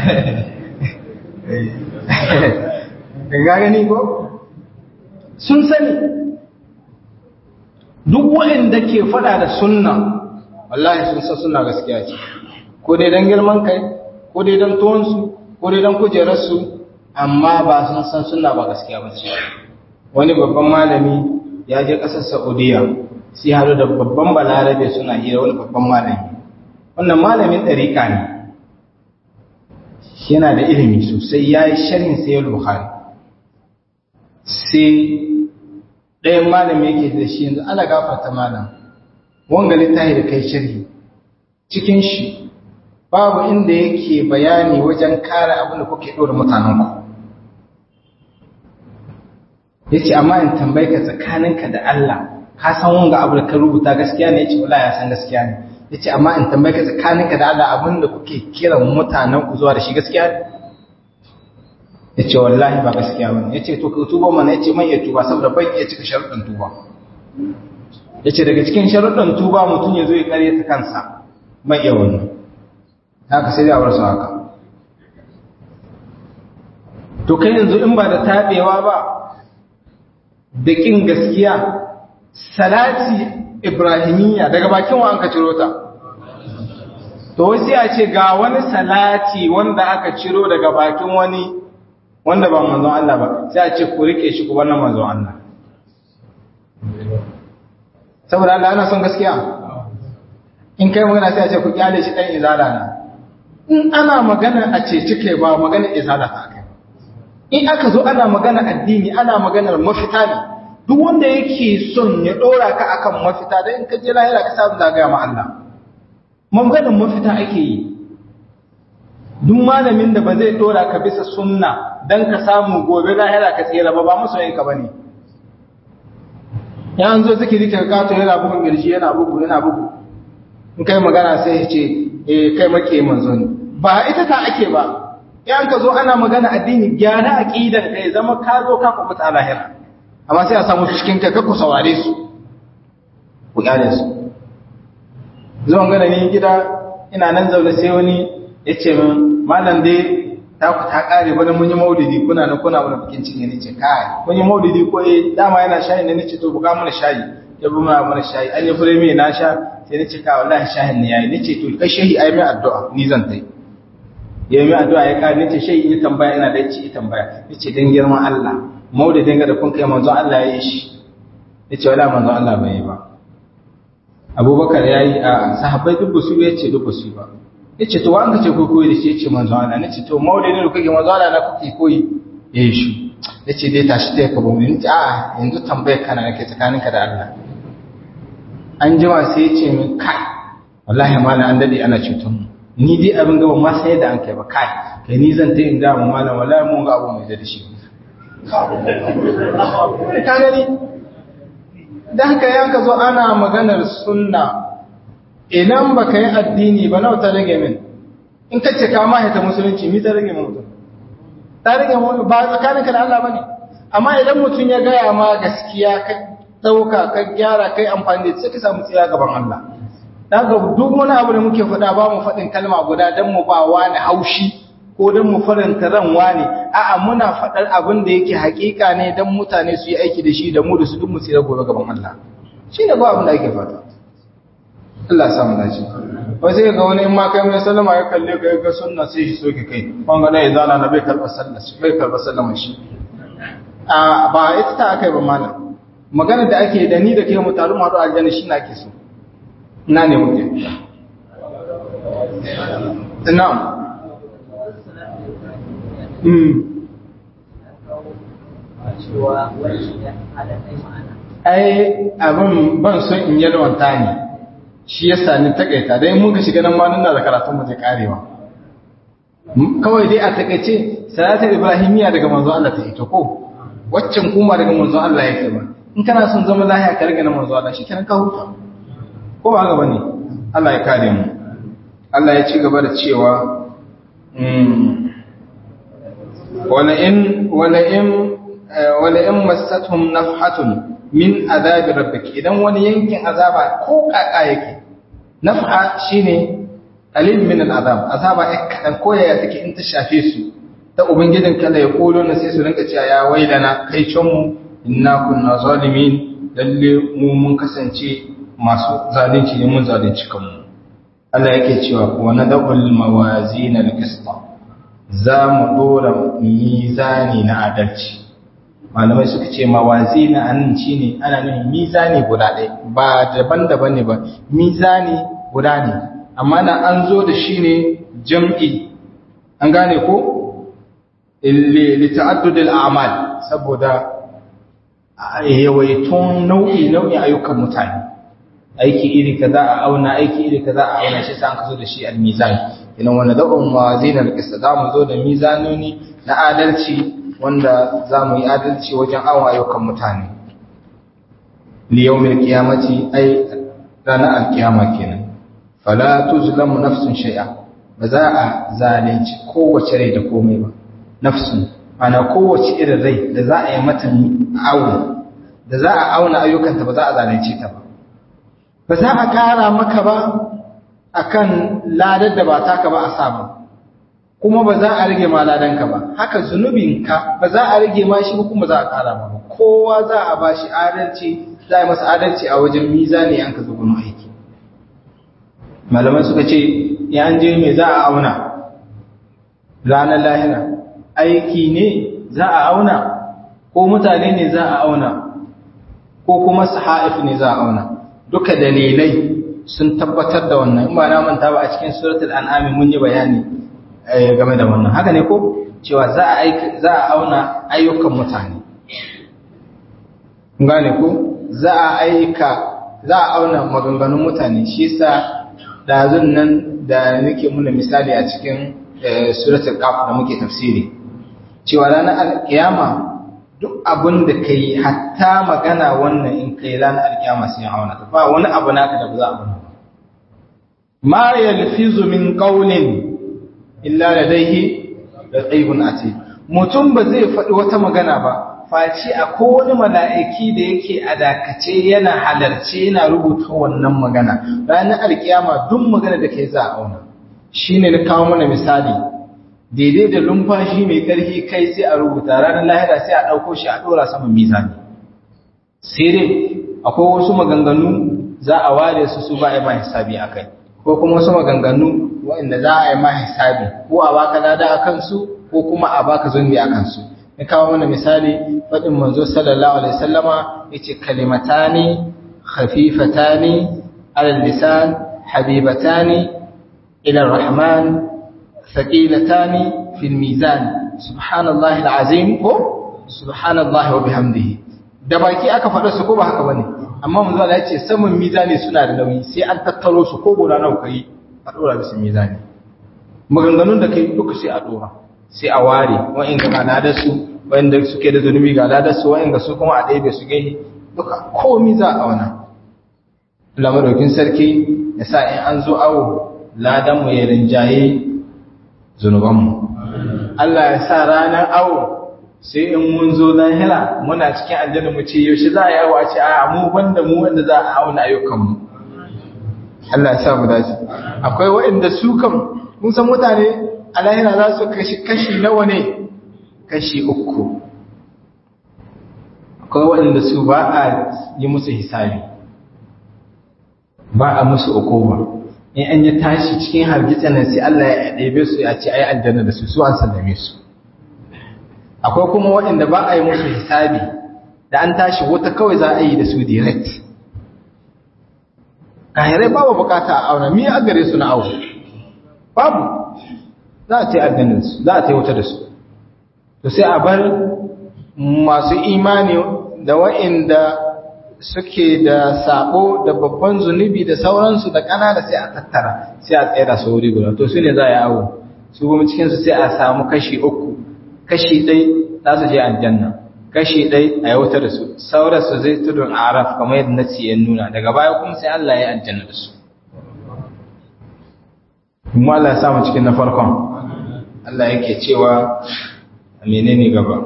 [SPEAKER 1] ga gani ko sun sani duk waɗanda ke faɗa da sunna wallahi sun san suna gaskiya ce ko dai don girman kai ko dai don tuwonsu ko dai don kujerarsu amma ba sun san suna ba gaskiya ba ce wani babban malami ya je ƙasar saudiya sai haɗu da babban balarabe suna hira wani babban malami wannan malamin ɗariƙa ne yana da ilimi sosai ya yi sharhin sayar buhari sai ɗayan malami yake da shi yanzu ana gafarta malam wanga littafi da kai sharhi cikin shi babu inda yake bayani wajen kare abin da kuke ɗora mutanenku ya ce amma in tambayi ka tsakaninka da Allah ka san wanga abu da ka rubuta gaskiya ne ya ce wala ya san gaskiya ne ya ce amma in tambayi ka tsakaninka da Allah abin da kuke kiran mutanenku zuwa da shi gaskiya ne ya ce wallahi ba gaskiya ba ne ya ce to ka tuba mana ya ce man iya tuba saboda bai iya cika sharuɗin tuba ya ce daga cikin sharuɗin tuba mutum ya zo ya karya ta kansa mai iya wannan haka sai da warsu haka to kai yanzu in ba da taɓewa ba da ƙin gaskiya salati ibrahimiyya daga bakin wa an ka ciro ta to wasu ya ce ga wani salati wanda aka ciro daga bakin wani wanda ba manzon Allah ba sai a ce ku rike shi ku wannan manzon Allah saboda Allah ana son gaskiya in kai magana sai a ce ku kyale shi dan izala na in ana magana a ce cike ba magana izala ta kai in aka zo ana magana addini ana maganar mafita ne duk wanda yake son ya dora ka akan mafita dan in ka je lahira ka samu zagaya ma Allah maganar mafita ake yi duk malamin da ba zai dora ka bisa sunna dan ka samu gobe lahira ka tsira ba ba masoyin ka bane ya an zo zikiri ka kato yana bugun girji yana bugu yana bugu in kai magana sai ya ce eh kai make manzo ne ba ita ta ake ba yan ka zo ana magana addini gyara aqidar kai zama ka zo ka kubuta lahira amma sai a samu cikin ka ku saurare su ku kyale su zuwan gana ni gida ina nan zaune sai wani ya ce min malam dai ta ku ta kare bana mun yi maulidi kuna na kuna wani bikin cinye ne ce kai mun yi maulidi ko eh dama yana shayi ne nace to buga mana shayi ya bu mana mana shayi an yi fure mai na sha sai nace ka wallahi shayin ne yayi nace to kai shehi ai mai addu'a ni zan tai ya yi addu'a ya kare nace shehi in tambaya ina da yace tambaya nace dan girman Allah maulidin ga da kun kai manzo Allah ya yi shi nace wala manzo Allah bai yi ba Abubakar yayi a sahabbai duk su yace duk su ba yace to wanda ce ko koyi da shi yace manzo Allah nace to maulidin da kake manzo Allah na kuke koyi eh shi yace dai tashi ta ka bamu nace a yanzu tambayar kana nake tsakaninka da Allah an jima sai yace min kai wallahi malam an dade ana cutar mu ni dai abin gaba ma sai da an kai ba kai kai ni zan ta in ga mu malam wallahi mun ga abu mai da shi ka gani dan haka yanka zo ana maganar sunna idan baka yi addini ba nawa ta rage min in ka ce ka mahita musulunci mi ta rage mutum ta rage mutum ba tsakaninka da Allah bane amma idan mutum ya gaya ma gaskiya ka dauka ka gyara kai amfani da sai ka samu tsira gaban Allah daga duk wani abu da muke faɗa ba mu faɗin kalma guda dan mu ba wani haushi ko dan mu faranta ran wani a'a muna faɗar abin da yake hakika ne dan mutane su yi aiki da shi da mu da su duk mu tsira gobe gaban Allah shine ba abin da ake fata Allah ya samu dace wai sai ga wani in ma kai mai sallama ya kalle ka ga sunna sai shi soke kai wanga da izala na bai karba sallah shi bai karba sallama shi a ba ita ta akai ba malam magana da ake da ni da kai mu taru mu haɗu aljanna shi na ke so ina ne muke na'am mm ai abin ban son in yalwanta ne shi yasa ni takaita dai mun ga shiga nan ma nan da karatun mu zai karewa kawai dai a takaice salatul ibrahimiya daga manzo Allah ta ita ko waccan kuma daga manzo Allah yake ba in kana son zama lahiya ka riga na manzo Allah shikenan ka huta ko ba haka bane Allah ya kare mu Allah ya ci gaba da cewa wala in wala in wala in massatuhum nafhatun min azabi rabbik idan wani yankin azaba ko kaka yake nafha shine qalil min al'azab azaba ya kadan ko yaya take in ta shafe su ta ubangijin kala ya kolo na sai su rinka cewa ya wailana kai can mu inna kunna zalimin lalle mu mun kasance masu zalunci ne mun zalunci kanmu Allah yake cewa wa nadabul mawazin al-qist za mu dora mizani na adalci malamai suka ce mawazina anan shine ana nufin mizani guda ɗaya ba daban-daban ne ba mizani guda ne amma na an zo da shi ne jam'i an gane ko li ta'addud al-a'mal saboda yawaitun nau'i nau'in ayyukan mutane aiki iri kaza a auna aiki iri kaza a auna shi sai an kazo da shi al-mizan idan wanda da'un mawazin al-qist za mu zo da mizanoni na adalci wanda za mu yi adalci wajen awon ayyukan mutane liyaumin kiyamaci ai ranar alkiyama kenan fala tuzlamu nafsun shay'a ba za a zalunci kowace rai da komai ba nafsun ana kowace irin rai da za a yi mata awo da za a auna ayyukanta ba za a zalunce ta ba ba za a kara maka ba akan ladar da ba taka ba a sa ba kuma ba za a rage ma ladanka ba haka zunubinka ba za a rage ma shi kuma za a kara ma ba kowa za a ba shi adalci za a masa adalci a wajen mizani an ka zo gudun aiki malaman suka ce ya an je me za a auna ranar lahira aiki ne za a auna ko mutane ne za a auna ko kuma sahaif ne za a auna duka dalilai sun tabbatar da wannan in ba na manta ba a cikin suratul an'am mun yi bayani game da wannan haka ne ko cewa za a aika za a auna ayyukan mutane gane ko za a aika za a auna maganganun mutane shi yasa dazun nan da nake muna misali a cikin suratul qaf da muke tafsiri cewa ranar alkiyama duk abin da kai hatta magana wannan in kai ranar alkiyama sai auna ta ba wani abu naka da ba za a auna ma yalfizu min qawlin illa ladaihi raqibun atid mutum ba zai faɗi wata magana ba face akwai wani mala'iki da yake a dakace yana halarce yana rubuta wannan magana ranar alkiyama duk magana da kai za a auna shine na kawo mana misali daidai da lumfashi mai ƙarfi kai sai a rubuta ranar lahira sai a ɗauko shi a ɗora saman mizani sai dai akwai wasu maganganu za a ware su su ba a yi ma hisabi a kai ko kuma wasu maganganu waɗanda za a yi ma hisabi ko a baka lada a kansu ko kuma a baka zunubi a kansu na kawo mana misali faɗin manzo sallallahu alaihi sallama ya ce kalimatani khafifatani alal lisan habibatani ila rahman thaqilatani fil mizan subhanallahi alazim ko subhanallahi wa bihamdihi
[SPEAKER 2] da baki aka faɗa su ko ba haka bane amma manzo Allah ya ce saman mizani suna da nauyi sai an tattaro su ko guda nawa kai a dora bisa mizani maganganun da kai duka sai a dora sai a ware wa'in ga ladar su wa'inda suke da zunubi ga ladar su wa'in ga su kuma a ɗaya su gai duka komi za a wana Allah madaukin sarki ya sa in an zo awo ladan mu ya rinjaye zunuban mu Allah ya sa ranar awo sai in mun zo lahira muna cikin aljanna mu ce yaushe za a yi awo a ce a mu banda mu wanda za a auna ayyukan mu Allah ya sa mu dace akwai waɗanda su kam mun san mutane a lahira za su kashi kashi nawa ne kashi uku akwai waɗanda su ba a yi musu hisabi ba a musu ukuba in an yi tashi cikin hargitsa nan sai Allah ya ɗebe su ya ce ai aljanna da su su an sallame su akwai kuma waɗanda ba a yi musu hisabi da an tashi wata kawai za a yi da su direct kahirai babu bukata a auna mi a gare su na aure babu za a ce aljanninsu za a ce wuta da su to sai a bar masu imani da wa'inda suke da sabo da babban zunubi da sauransu da kanana sai a tattara sai a tsaya da su wuri guda to su ne za a yi awo su kuma cikinsu sai a samu kashi uku kashi ɗai za su je aljanna kashi ɗai a yi wuta da su sauransu zai tudun araf kamar yadda nasi ya nuna daga baya kuma sai Allah ya aljanna da su kuma Allah ya samu cikin na farkon Allah yake cewa menene gaba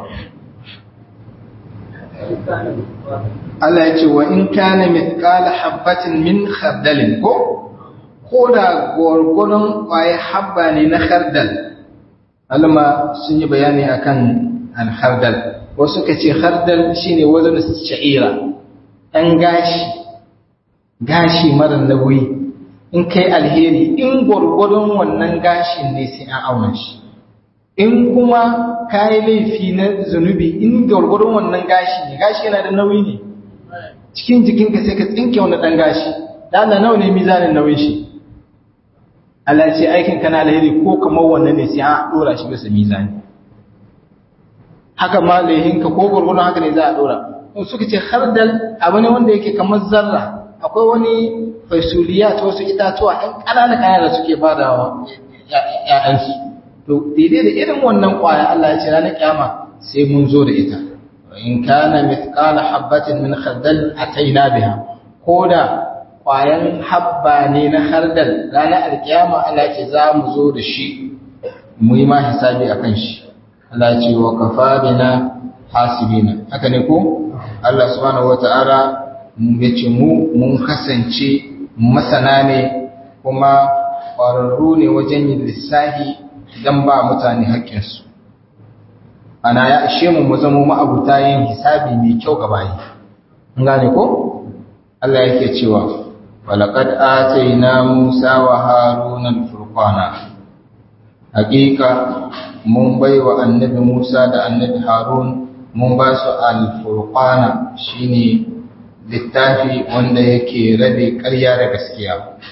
[SPEAKER 2] Allah ya ce wa in kana mithqala habatin min khardalin ko ko da gwargwadon kwaye habba ne na khardal alma sun yi bayani akan al khardal wasu ka ce khardal shine wazn sha'ira dan gashi gashi mara nauyi in kai alheri in gwargwadon wannan gashin ne sai an auna shi in kuma kayi laifi na zunubi in gwargwadon wannan gashi ne gashi yana da nauyi ne cikin jikinka sai ka tsinke wani ɗan gashi da Allah nawa ne mizanin nauyin shi Allah ce aikin ka na alheri ko kamar wannan ne sai an dora shi bisa mizani haka ma laihinka ko gwargwadon haka ne za a dora suka ce hardal abu ne wanda yake kamar zarra akwai wani faisuliya ta wasu itatuwa ɗan ƙanana ƙanana da suke badawa ‘ya'yansu to daidai da irin wannan ƙwaya Allah ya ce ranar kyama sai mun zo da ita in kana mithqala habatin min khardal ataina biha ko da ƙwayan habba ne na khardal ranar alkiyama Allah ya ce za mu zo da shi mu yi ma hisabi akan shi Allah ya ce wa kafa bina hasibina haka ne ko Allah subhanahu wata'ala ya ce mu mun kasance masana ne kuma ƙwararru ne wajen yin lissahi don ba mutane haƙƙinsu ana ya ishe mu mu zama ma'abuta yin hisabi mai kyau ga bayi an gane ko Allah yake cewa walaqad atayna Musa wa Haruna al-furqana haƙiƙa mun baiwa annabi Musa da annabi Harun mun ba su al-furqana shine littafi wanda yake rabe ƙarya da gaskiya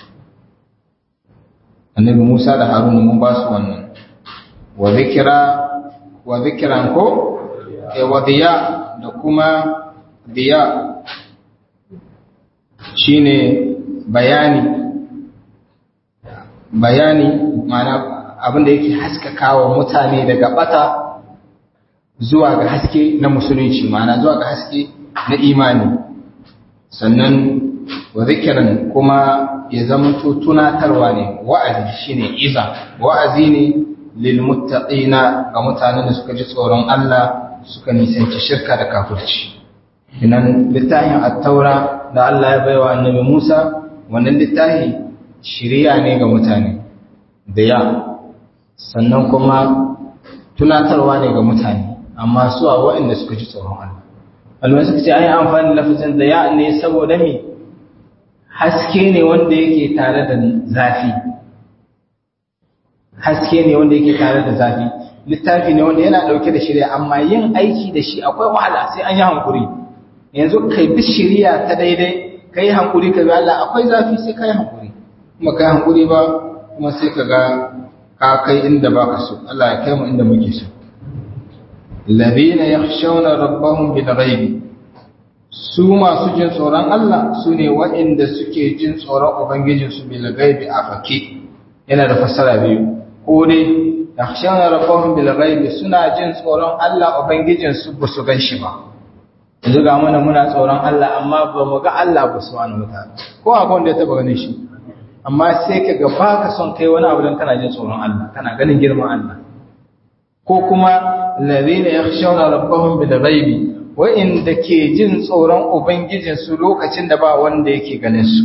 [SPEAKER 2] annabi Musa da Haruna mun ba su wannan wa zikira wa zikiran ko e wa diya da kuma diya shine bayani bayani mana abinda yake haskakawa mutane daga bata zuwa ga haske na musulunci mana zuwa ga haske na imani sannan wa zikiran kuma ya zama tunatarwa ne wa'azi shine iza wa'azi ne lil muttaqina ga mutanen da suka ji tsoron Allah suka nisanci shirka da kafirci inan littafin at-taura da Allah ya baiwa annabi Musa wannan littafi shiriya ne ga mutane da ya sannan kuma tunatarwa ne ga mutane amma su a waɗanda suka ji tsoron Allah alwai suka ce an yi amfani da lafazin da ya ne saboda me haske ne wanda yake tare da zafi haske ne wanda yake tare da zafi littafi ne wanda yana dauke da shirya amma yin aiki da shi akwai wahala sai an yi hankuri yanzu kai bi shirya ta daidai kai hankuri ka bi Allah akwai zafi sai kai hankuri kuma kai hankuri ba kuma sai ka ga ka kai inda baka so Allah ya kai mu inda muke so الذين يخشون ربهم بالغيب su masu jin tsoron Allah su ne waɗanda suke jin tsoron Ubangijinsu bil gaibi a fake yana da fassara biyu ko dai yakhshawna rabbahum bil gaibi suna jin tsoron Allah Ubangijinsu ba su gan shi ba yanzu ga mana muna tsoron Allah amma ba mu ga Allah ba su wani wata ko akwai wanda ya taba ganin shi amma sai ka ga baka son kai wani abu don kana jin tsoron Allah kana ganin girman Allah ko kuma ladina yakhshawna rabbahum bil ghaibi wa'inda ke jin tsoron ubangijin su lokacin da ba wanda yake ganin su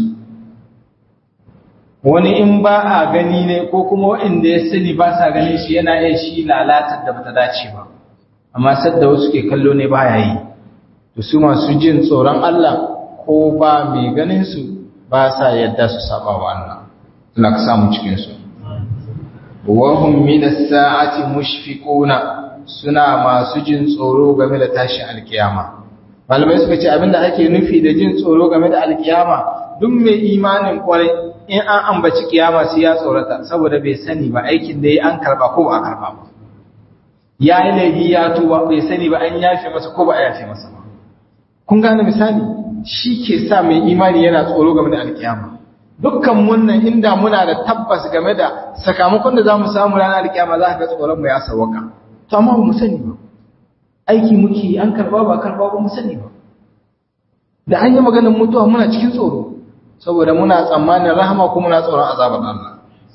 [SPEAKER 2] wani in ba a gani ne ko kuma wa'inda ya sani ba sa ganin shi yana yin shi lalatar da bata dace ba amma sadda wasu ke kallo ne baya yi to su masu jin tsoron Allah ko ba mai ganin su ba sa yadda su saba wa Allah Allah ka samu cikin su wahum min as-sa'ati mushfiquna suna masu jin tsoro game da tashin alkiyama malamai suka ce abinda ake nufi da jin tsoro game da alkiyama duk mai imanin kwarai in an ambaci kiyama sai ya tsorata saboda bai sani ba aikin da ya an karba ko ba a karba ba ya yi laifi ya tuba bai sani ba an yafe masa ko ba a yafe masa ba kun gane misali shi ke sa mai imani yana tsoro game da alkiyama dukkan wannan inda muna da tabbas game da sakamakon da za mu samu ranar alkiyama za ka ga tsoron mu ya sawaka to amma ba mu sani ba aiki muke an karba ba karba ba mu sani ba da an yi maganar mutuwa muna cikin tsoro saboda muna tsammanin rahama kuma muna tsoron azabar Allah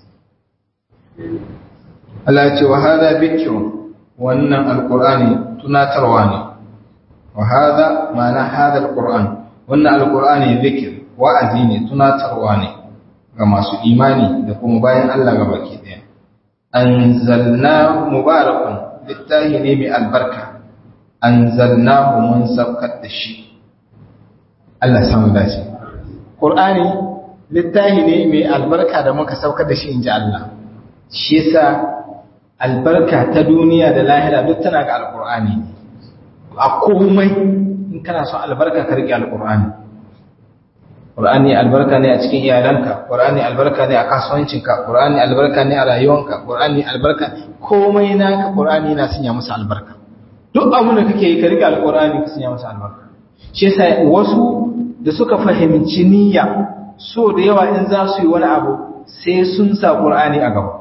[SPEAKER 2] Allah ya ce wa hada bikrun wannan alqur'ani tunatarwa ne wa hada ma'ana hada alqur'an wannan alqur'ani zikir wa'azi ne tunatarwa ne ga masu imani da kuma bayan Allah ga baki daya anzalna mubarakun littahi ne mai albarka anzalnahu mun saukar da shi Allah samu dace Qur'ani littahi ne mai albarka da muka saukar da shi inji Allah shi yasa albarka ta duniya da lahira duk tana ga alqur'ani a komai in kana son albarka ka rike alqur'ani Qur'ani albarka ne a cikin iyalanka, Qur'ani albarka ne a kasuwancinka, Qur'ani albarka ne a rayuwanka, Qur'ani albarka komai naka Qur'ani yana sanya masa albarka. Duk abin da kake yi ka riga alqur'ani ka sanya masa albarka. Shi yasa wasu da suka fahimci niyya so da yawa in za su yi wani abu sai sun sa Qur'ani a gaba.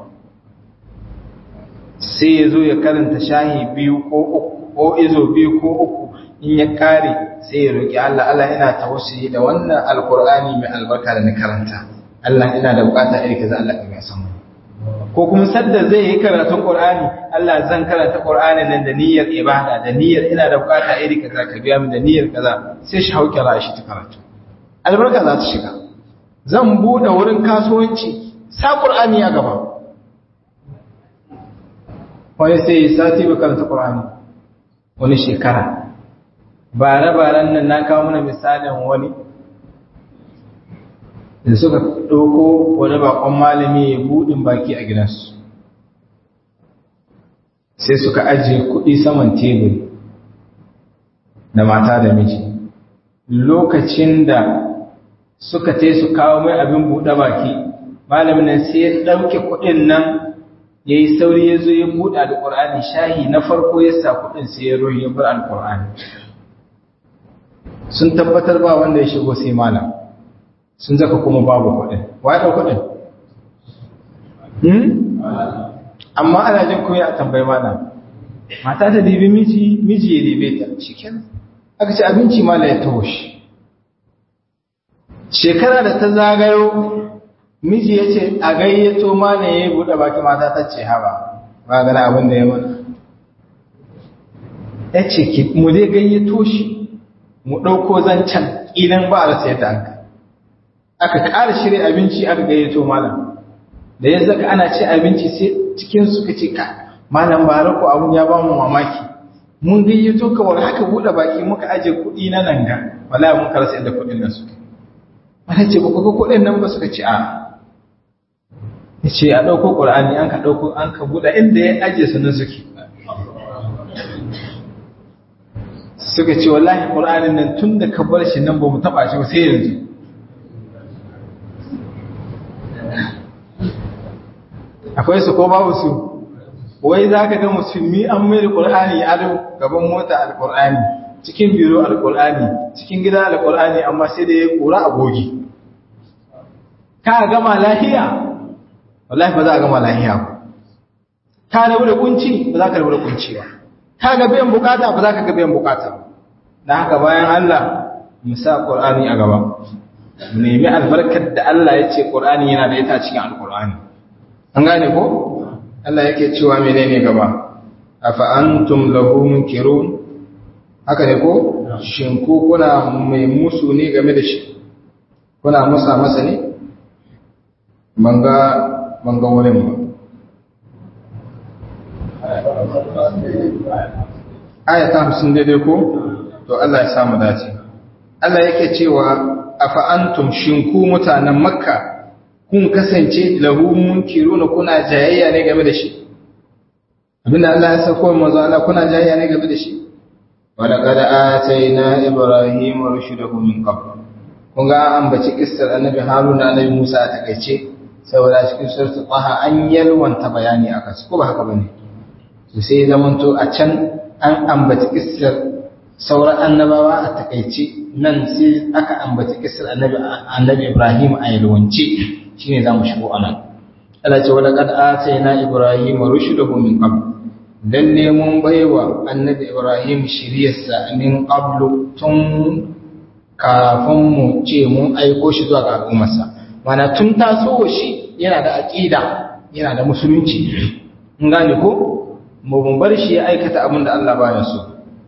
[SPEAKER 2] Sai ya zo ya karanta shahi biyu ko uku ko izo biyu ko uku in ya kare sai ya roki Allah Allah ina tawassuli da wannan alqur'ani mai albarka da na karanta Allah ina da bukata iri kaza Allah ka san mu ko kuma sadda zai yi karatun qur'ani Allah zan karanta qur'ani nan da niyyar ibada da niyyar ina da bukata iri kaza ka biya min da niyyar kaza sai shi hauke ra shi ta karatu albarka za ta shiga zan bude wurin kasuwanci sa qur'ani ya gaba wani sai sati ba karanta qur'ani wani shekara bare-baren nan na kawo mana misalin wani da suka ɗauko wani bakon malami ya buɗin baki a gidansu sai suka ajiye kuɗi saman teburi da mata da miji lokacin da suka te su kawo mai abin buɗe baki malamin nan sai ya ɗauke kuɗin nan ya yi sauri ya zo ya buɗe alƙur'ani shahi na farko ya sa kuɗin sai ya rohi ya bar alƙur'ani sun tabbatar ba wanda ya shigo sai malam sun zaka kuma babu kuɗin waye ɗau kuɗin amma ana jin kunya a tambayi malam mata ta dibi miji miji ya dibe ta cikin aka ce abinci malam ya taho shi shekara da ta zagayo miji ya ce a gayyato malam ya yi buɗe baki mata ta ce haba ba gana abin da ya mana ya ce mu dai gayyato shi mu ɗauko zancen idan ba a rasa yadda aka aka ƙara shirya abinci aka gayyato malam da ya zaka ana ce abinci sai cikin suka ce ka malam ba rako abun ya ba mu mamaki mun gayyato ka wani haka buɗe baki muka aje kuɗi na nan ga wala mun karasa yadda kuɗin nan suka wala ce ba kuka kuɗin nan ba suka ce a ya ce a ɗauko ƙur'ani an ka ɗauko an ka buɗe inda ya aje su nan suke suka ce wallahi ƙur'anin nan tun da ka bar shi nan ba mu taɓa shi ba sai yanzu akwai su ko babu su wai za ka ga musulmi an mai da ƙur'ani ado gaban mota alƙur'ani cikin biro alkur'ani cikin gida alkur'ani amma sai da ya kura a gogi ka gama lahiya wallahi ba za a gama lahiya ba ka rabu da kunci ba za ka rabu da kunci ba ka ga biyan bukata ba za ka ga biyan bukata ba da haka bayan Allah mu sa Qur'ani a gaba mu nemi albarkar da Allah ya ce Qur'ani yana da ita cikin Al-Qur'ani an gane ko Allah yake cewa menene gaba afa antum lahu munkirun haka ne ko shin ku kuna mai musu ne game da shi kuna musa masa ne banga banga wurin ba aya ta hamsin daidai ko to Allah ya samu dace Allah yake cewa afa antum shin ku mutanen makka kun kasance lahu munkiruna kuna jayayya ne game da shi abinda Allah ya sako manzo Allah kuna jayayya ne game da shi wala qad atayna ibrahima rushdahu min qabl kun ga an baci kissar annabi haruna annabi musa a takeice saboda cikin suratul taha an yalwanta bayani akan su ko ba haka bane to sai zamanto a can an ambaci kissar sauran annabawa a takaice nan sai aka ambaci kissar annabi annabi Ibrahim a yalwance shine zamu shigo anan Allah ce wala qad atayna Ibrahim rushdahu min qabl lalle mun baiwa annabi Ibrahim shiriyarsa min qablu tun kafin mu ce mun aiko shi zuwa ga al'ummarsa mana tun taso shi yana da aqida yana da musulunci in gane ko mu bar shi ya aikata abin da Allah baya so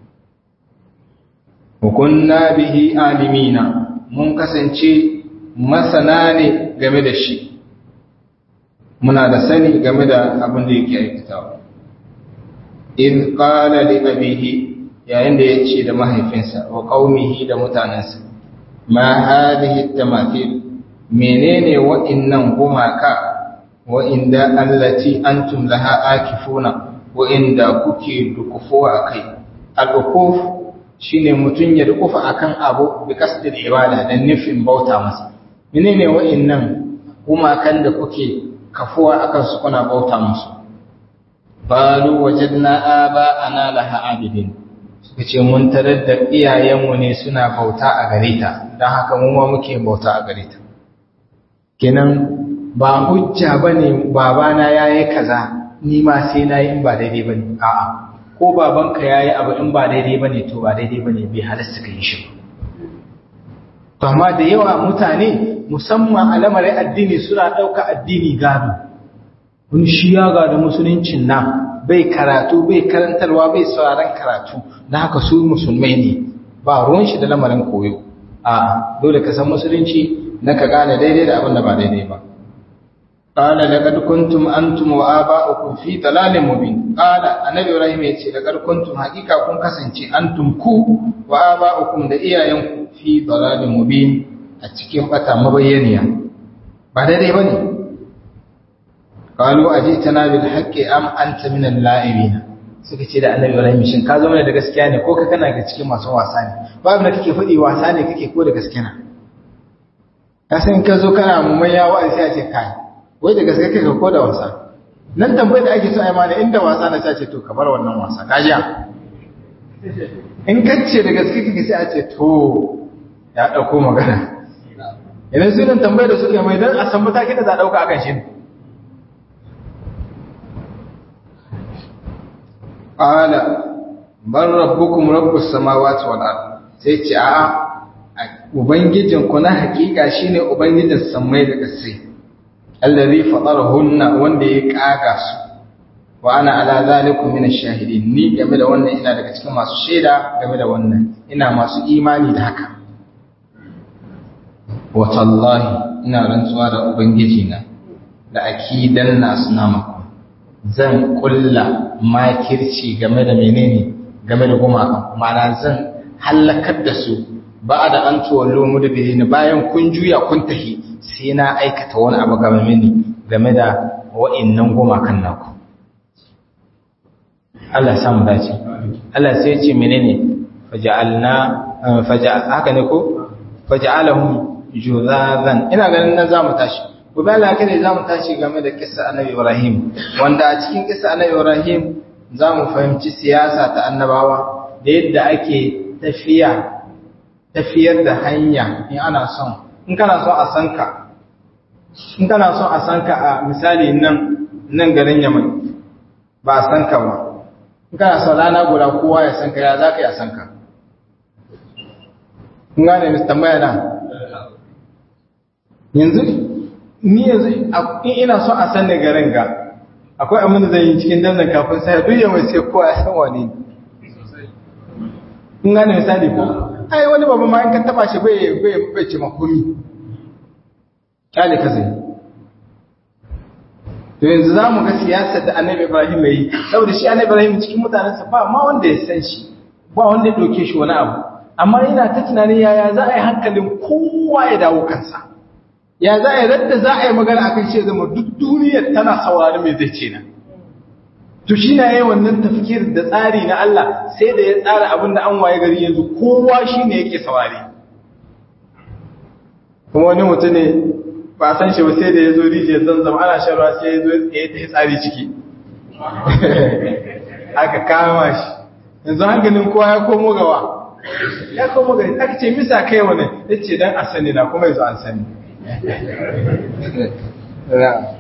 [SPEAKER 2] hukunna bihi alimina mun kasance masana ne game da shi muna da sani game da abin da yake aikatawa in qala li abihi yayin da yace da mahaifinsa wa qaumihi da mutanansa ma hadhihi tamathil menene wa'innan gumaka wa'inda allati antum laha akifuna wa'inda kuke dukufuwa a kai al'ukuf shi ne mutum ya dukufa a kan abu da kasdin ibada don nufin bauta masa mene ne wa'innan gumakan da kuke kafuwa a kansu kuna bauta musu balu wajen na aba ana laha abidin suka ce mun tarar da iyayenmu ne suna bauta a gare ta don haka mu ma muke bauta a gare ta kenan ba hujja bane babana yayi kaza ni ma sai na yi in ba daidai ba ne a'a ko babanka ya yi abu in ba daidai ba ne to ba daidai ba ne bai halasta ka yi shi ba amma da yawa mutane musamman a lamarin addini suna ɗauka addini gado wani shi ya gada musuluncin nan bai karatu bai karantarwa bai sauraron karatu na haka su musulmai ne ba ruwan shi da lamarin koyo a dole ka san musulunci na ka gane daidai da abin da ba daidai ba قال لقد كنتم أنتم وآباؤكم في ضلال مبين قال النبي إبراهيم يتي لقد كنتم حقيقة كن كسنتي أنتم كو وآباؤكم da iyayenku fi dalalin mubin a cikin bata mabayyaniya ba daidai bane qalu ajitana bil haqqi am anta min al-la'ibin suka ce da annabi Ibrahim shin ka zama da gaskiya ne ko ka kana ga cikin masu wasa ne babu da kake fadi wasa ne kake ko da gaskiya na ka san ka zo kana mummayya wa'azi sai a ce kai wai da gaske kake ko da wasa nan tambayar da ake so ai mana inda wasa na sace to kamar wannan wasa kajiya in kace da gaske kake sai a ce to ya dauko magana idan su nan tambayar da suke mai dan a san matakin da za a dauka akan shi qala bar rabbukum rabbus samawati wal ard sai ce a'a ubangijinku na hakika shine ubangijin sammai da ƙasai allazi fatarahunna wanda ya kaga su wa ana ala zalikum min ash-shahidin ni game da wannan ina daga cikin masu shaida game da wannan ina masu imani da haka wa tallahi ina rantsuwa da ubangiji na da akidan nasu namaku zan kulla makirci game da menene game da gumaka ma'ana zan halakar da su ba da an tuwallo mu da bidini bayan kun juya kun tahi sai na aikata wani abu game mini game da wa'innan gumakan naku Allah ya samu dace Allah sai ya ce menene faja'alna faja'al haka ne ko faja'alahum juzazan ina ganin nan zamu tashi gobe Allah kada zamu tashi game da kissa Annabi Ibrahim wanda a cikin kissa Annabi Ibrahim zamu fahimci siyasa ta annabawa da yadda ake tafiya tafiyar da hanya in ana son in kana son a san ka in kana son a san ka a misali nan nan garin Yaman ba a san ka ba in kana son rana guda kowa ya san ka ya za ka yi a san ka kun gane mis tambaya na yanzu ni yanzu in ina son a san ni garin ga akwai abin da zai yi cikin danzan kafin sai duk yawan sai kowa ya san wani kun gane misali ko ai wani babu ma in ka taba shi bai bai bai ci makomi kyale ka zai to yanzu za mu ga siyasar da annabi ibrahim ya yi saboda shi annabi ibrahim cikin mutanensa ba ma wanda ya san shi ba wanda ya ɗauke shi wani abu amma yana ta tunanin yaya za a yi hankalin kowa ya dawo kansa ya za a yi radda za a yi magana akan shi zama duk duniyar tana saurari mai zai ce na to shi na yi wannan tafkir da tsari na Allah sai da ya tsara abin da an waye gari yanzu kowa shi ne yake saurari kuma wani mutum ne ba san shi ba sai da ya zo rijiyar zanzam ana shan ruwa sai ya zo ya ta tsari ciki aka kama shi yanzu hankalin kowa ya komo gawa ya komo gari aka ce misa kai wani ya ce don a sani na kuma yanzu an sani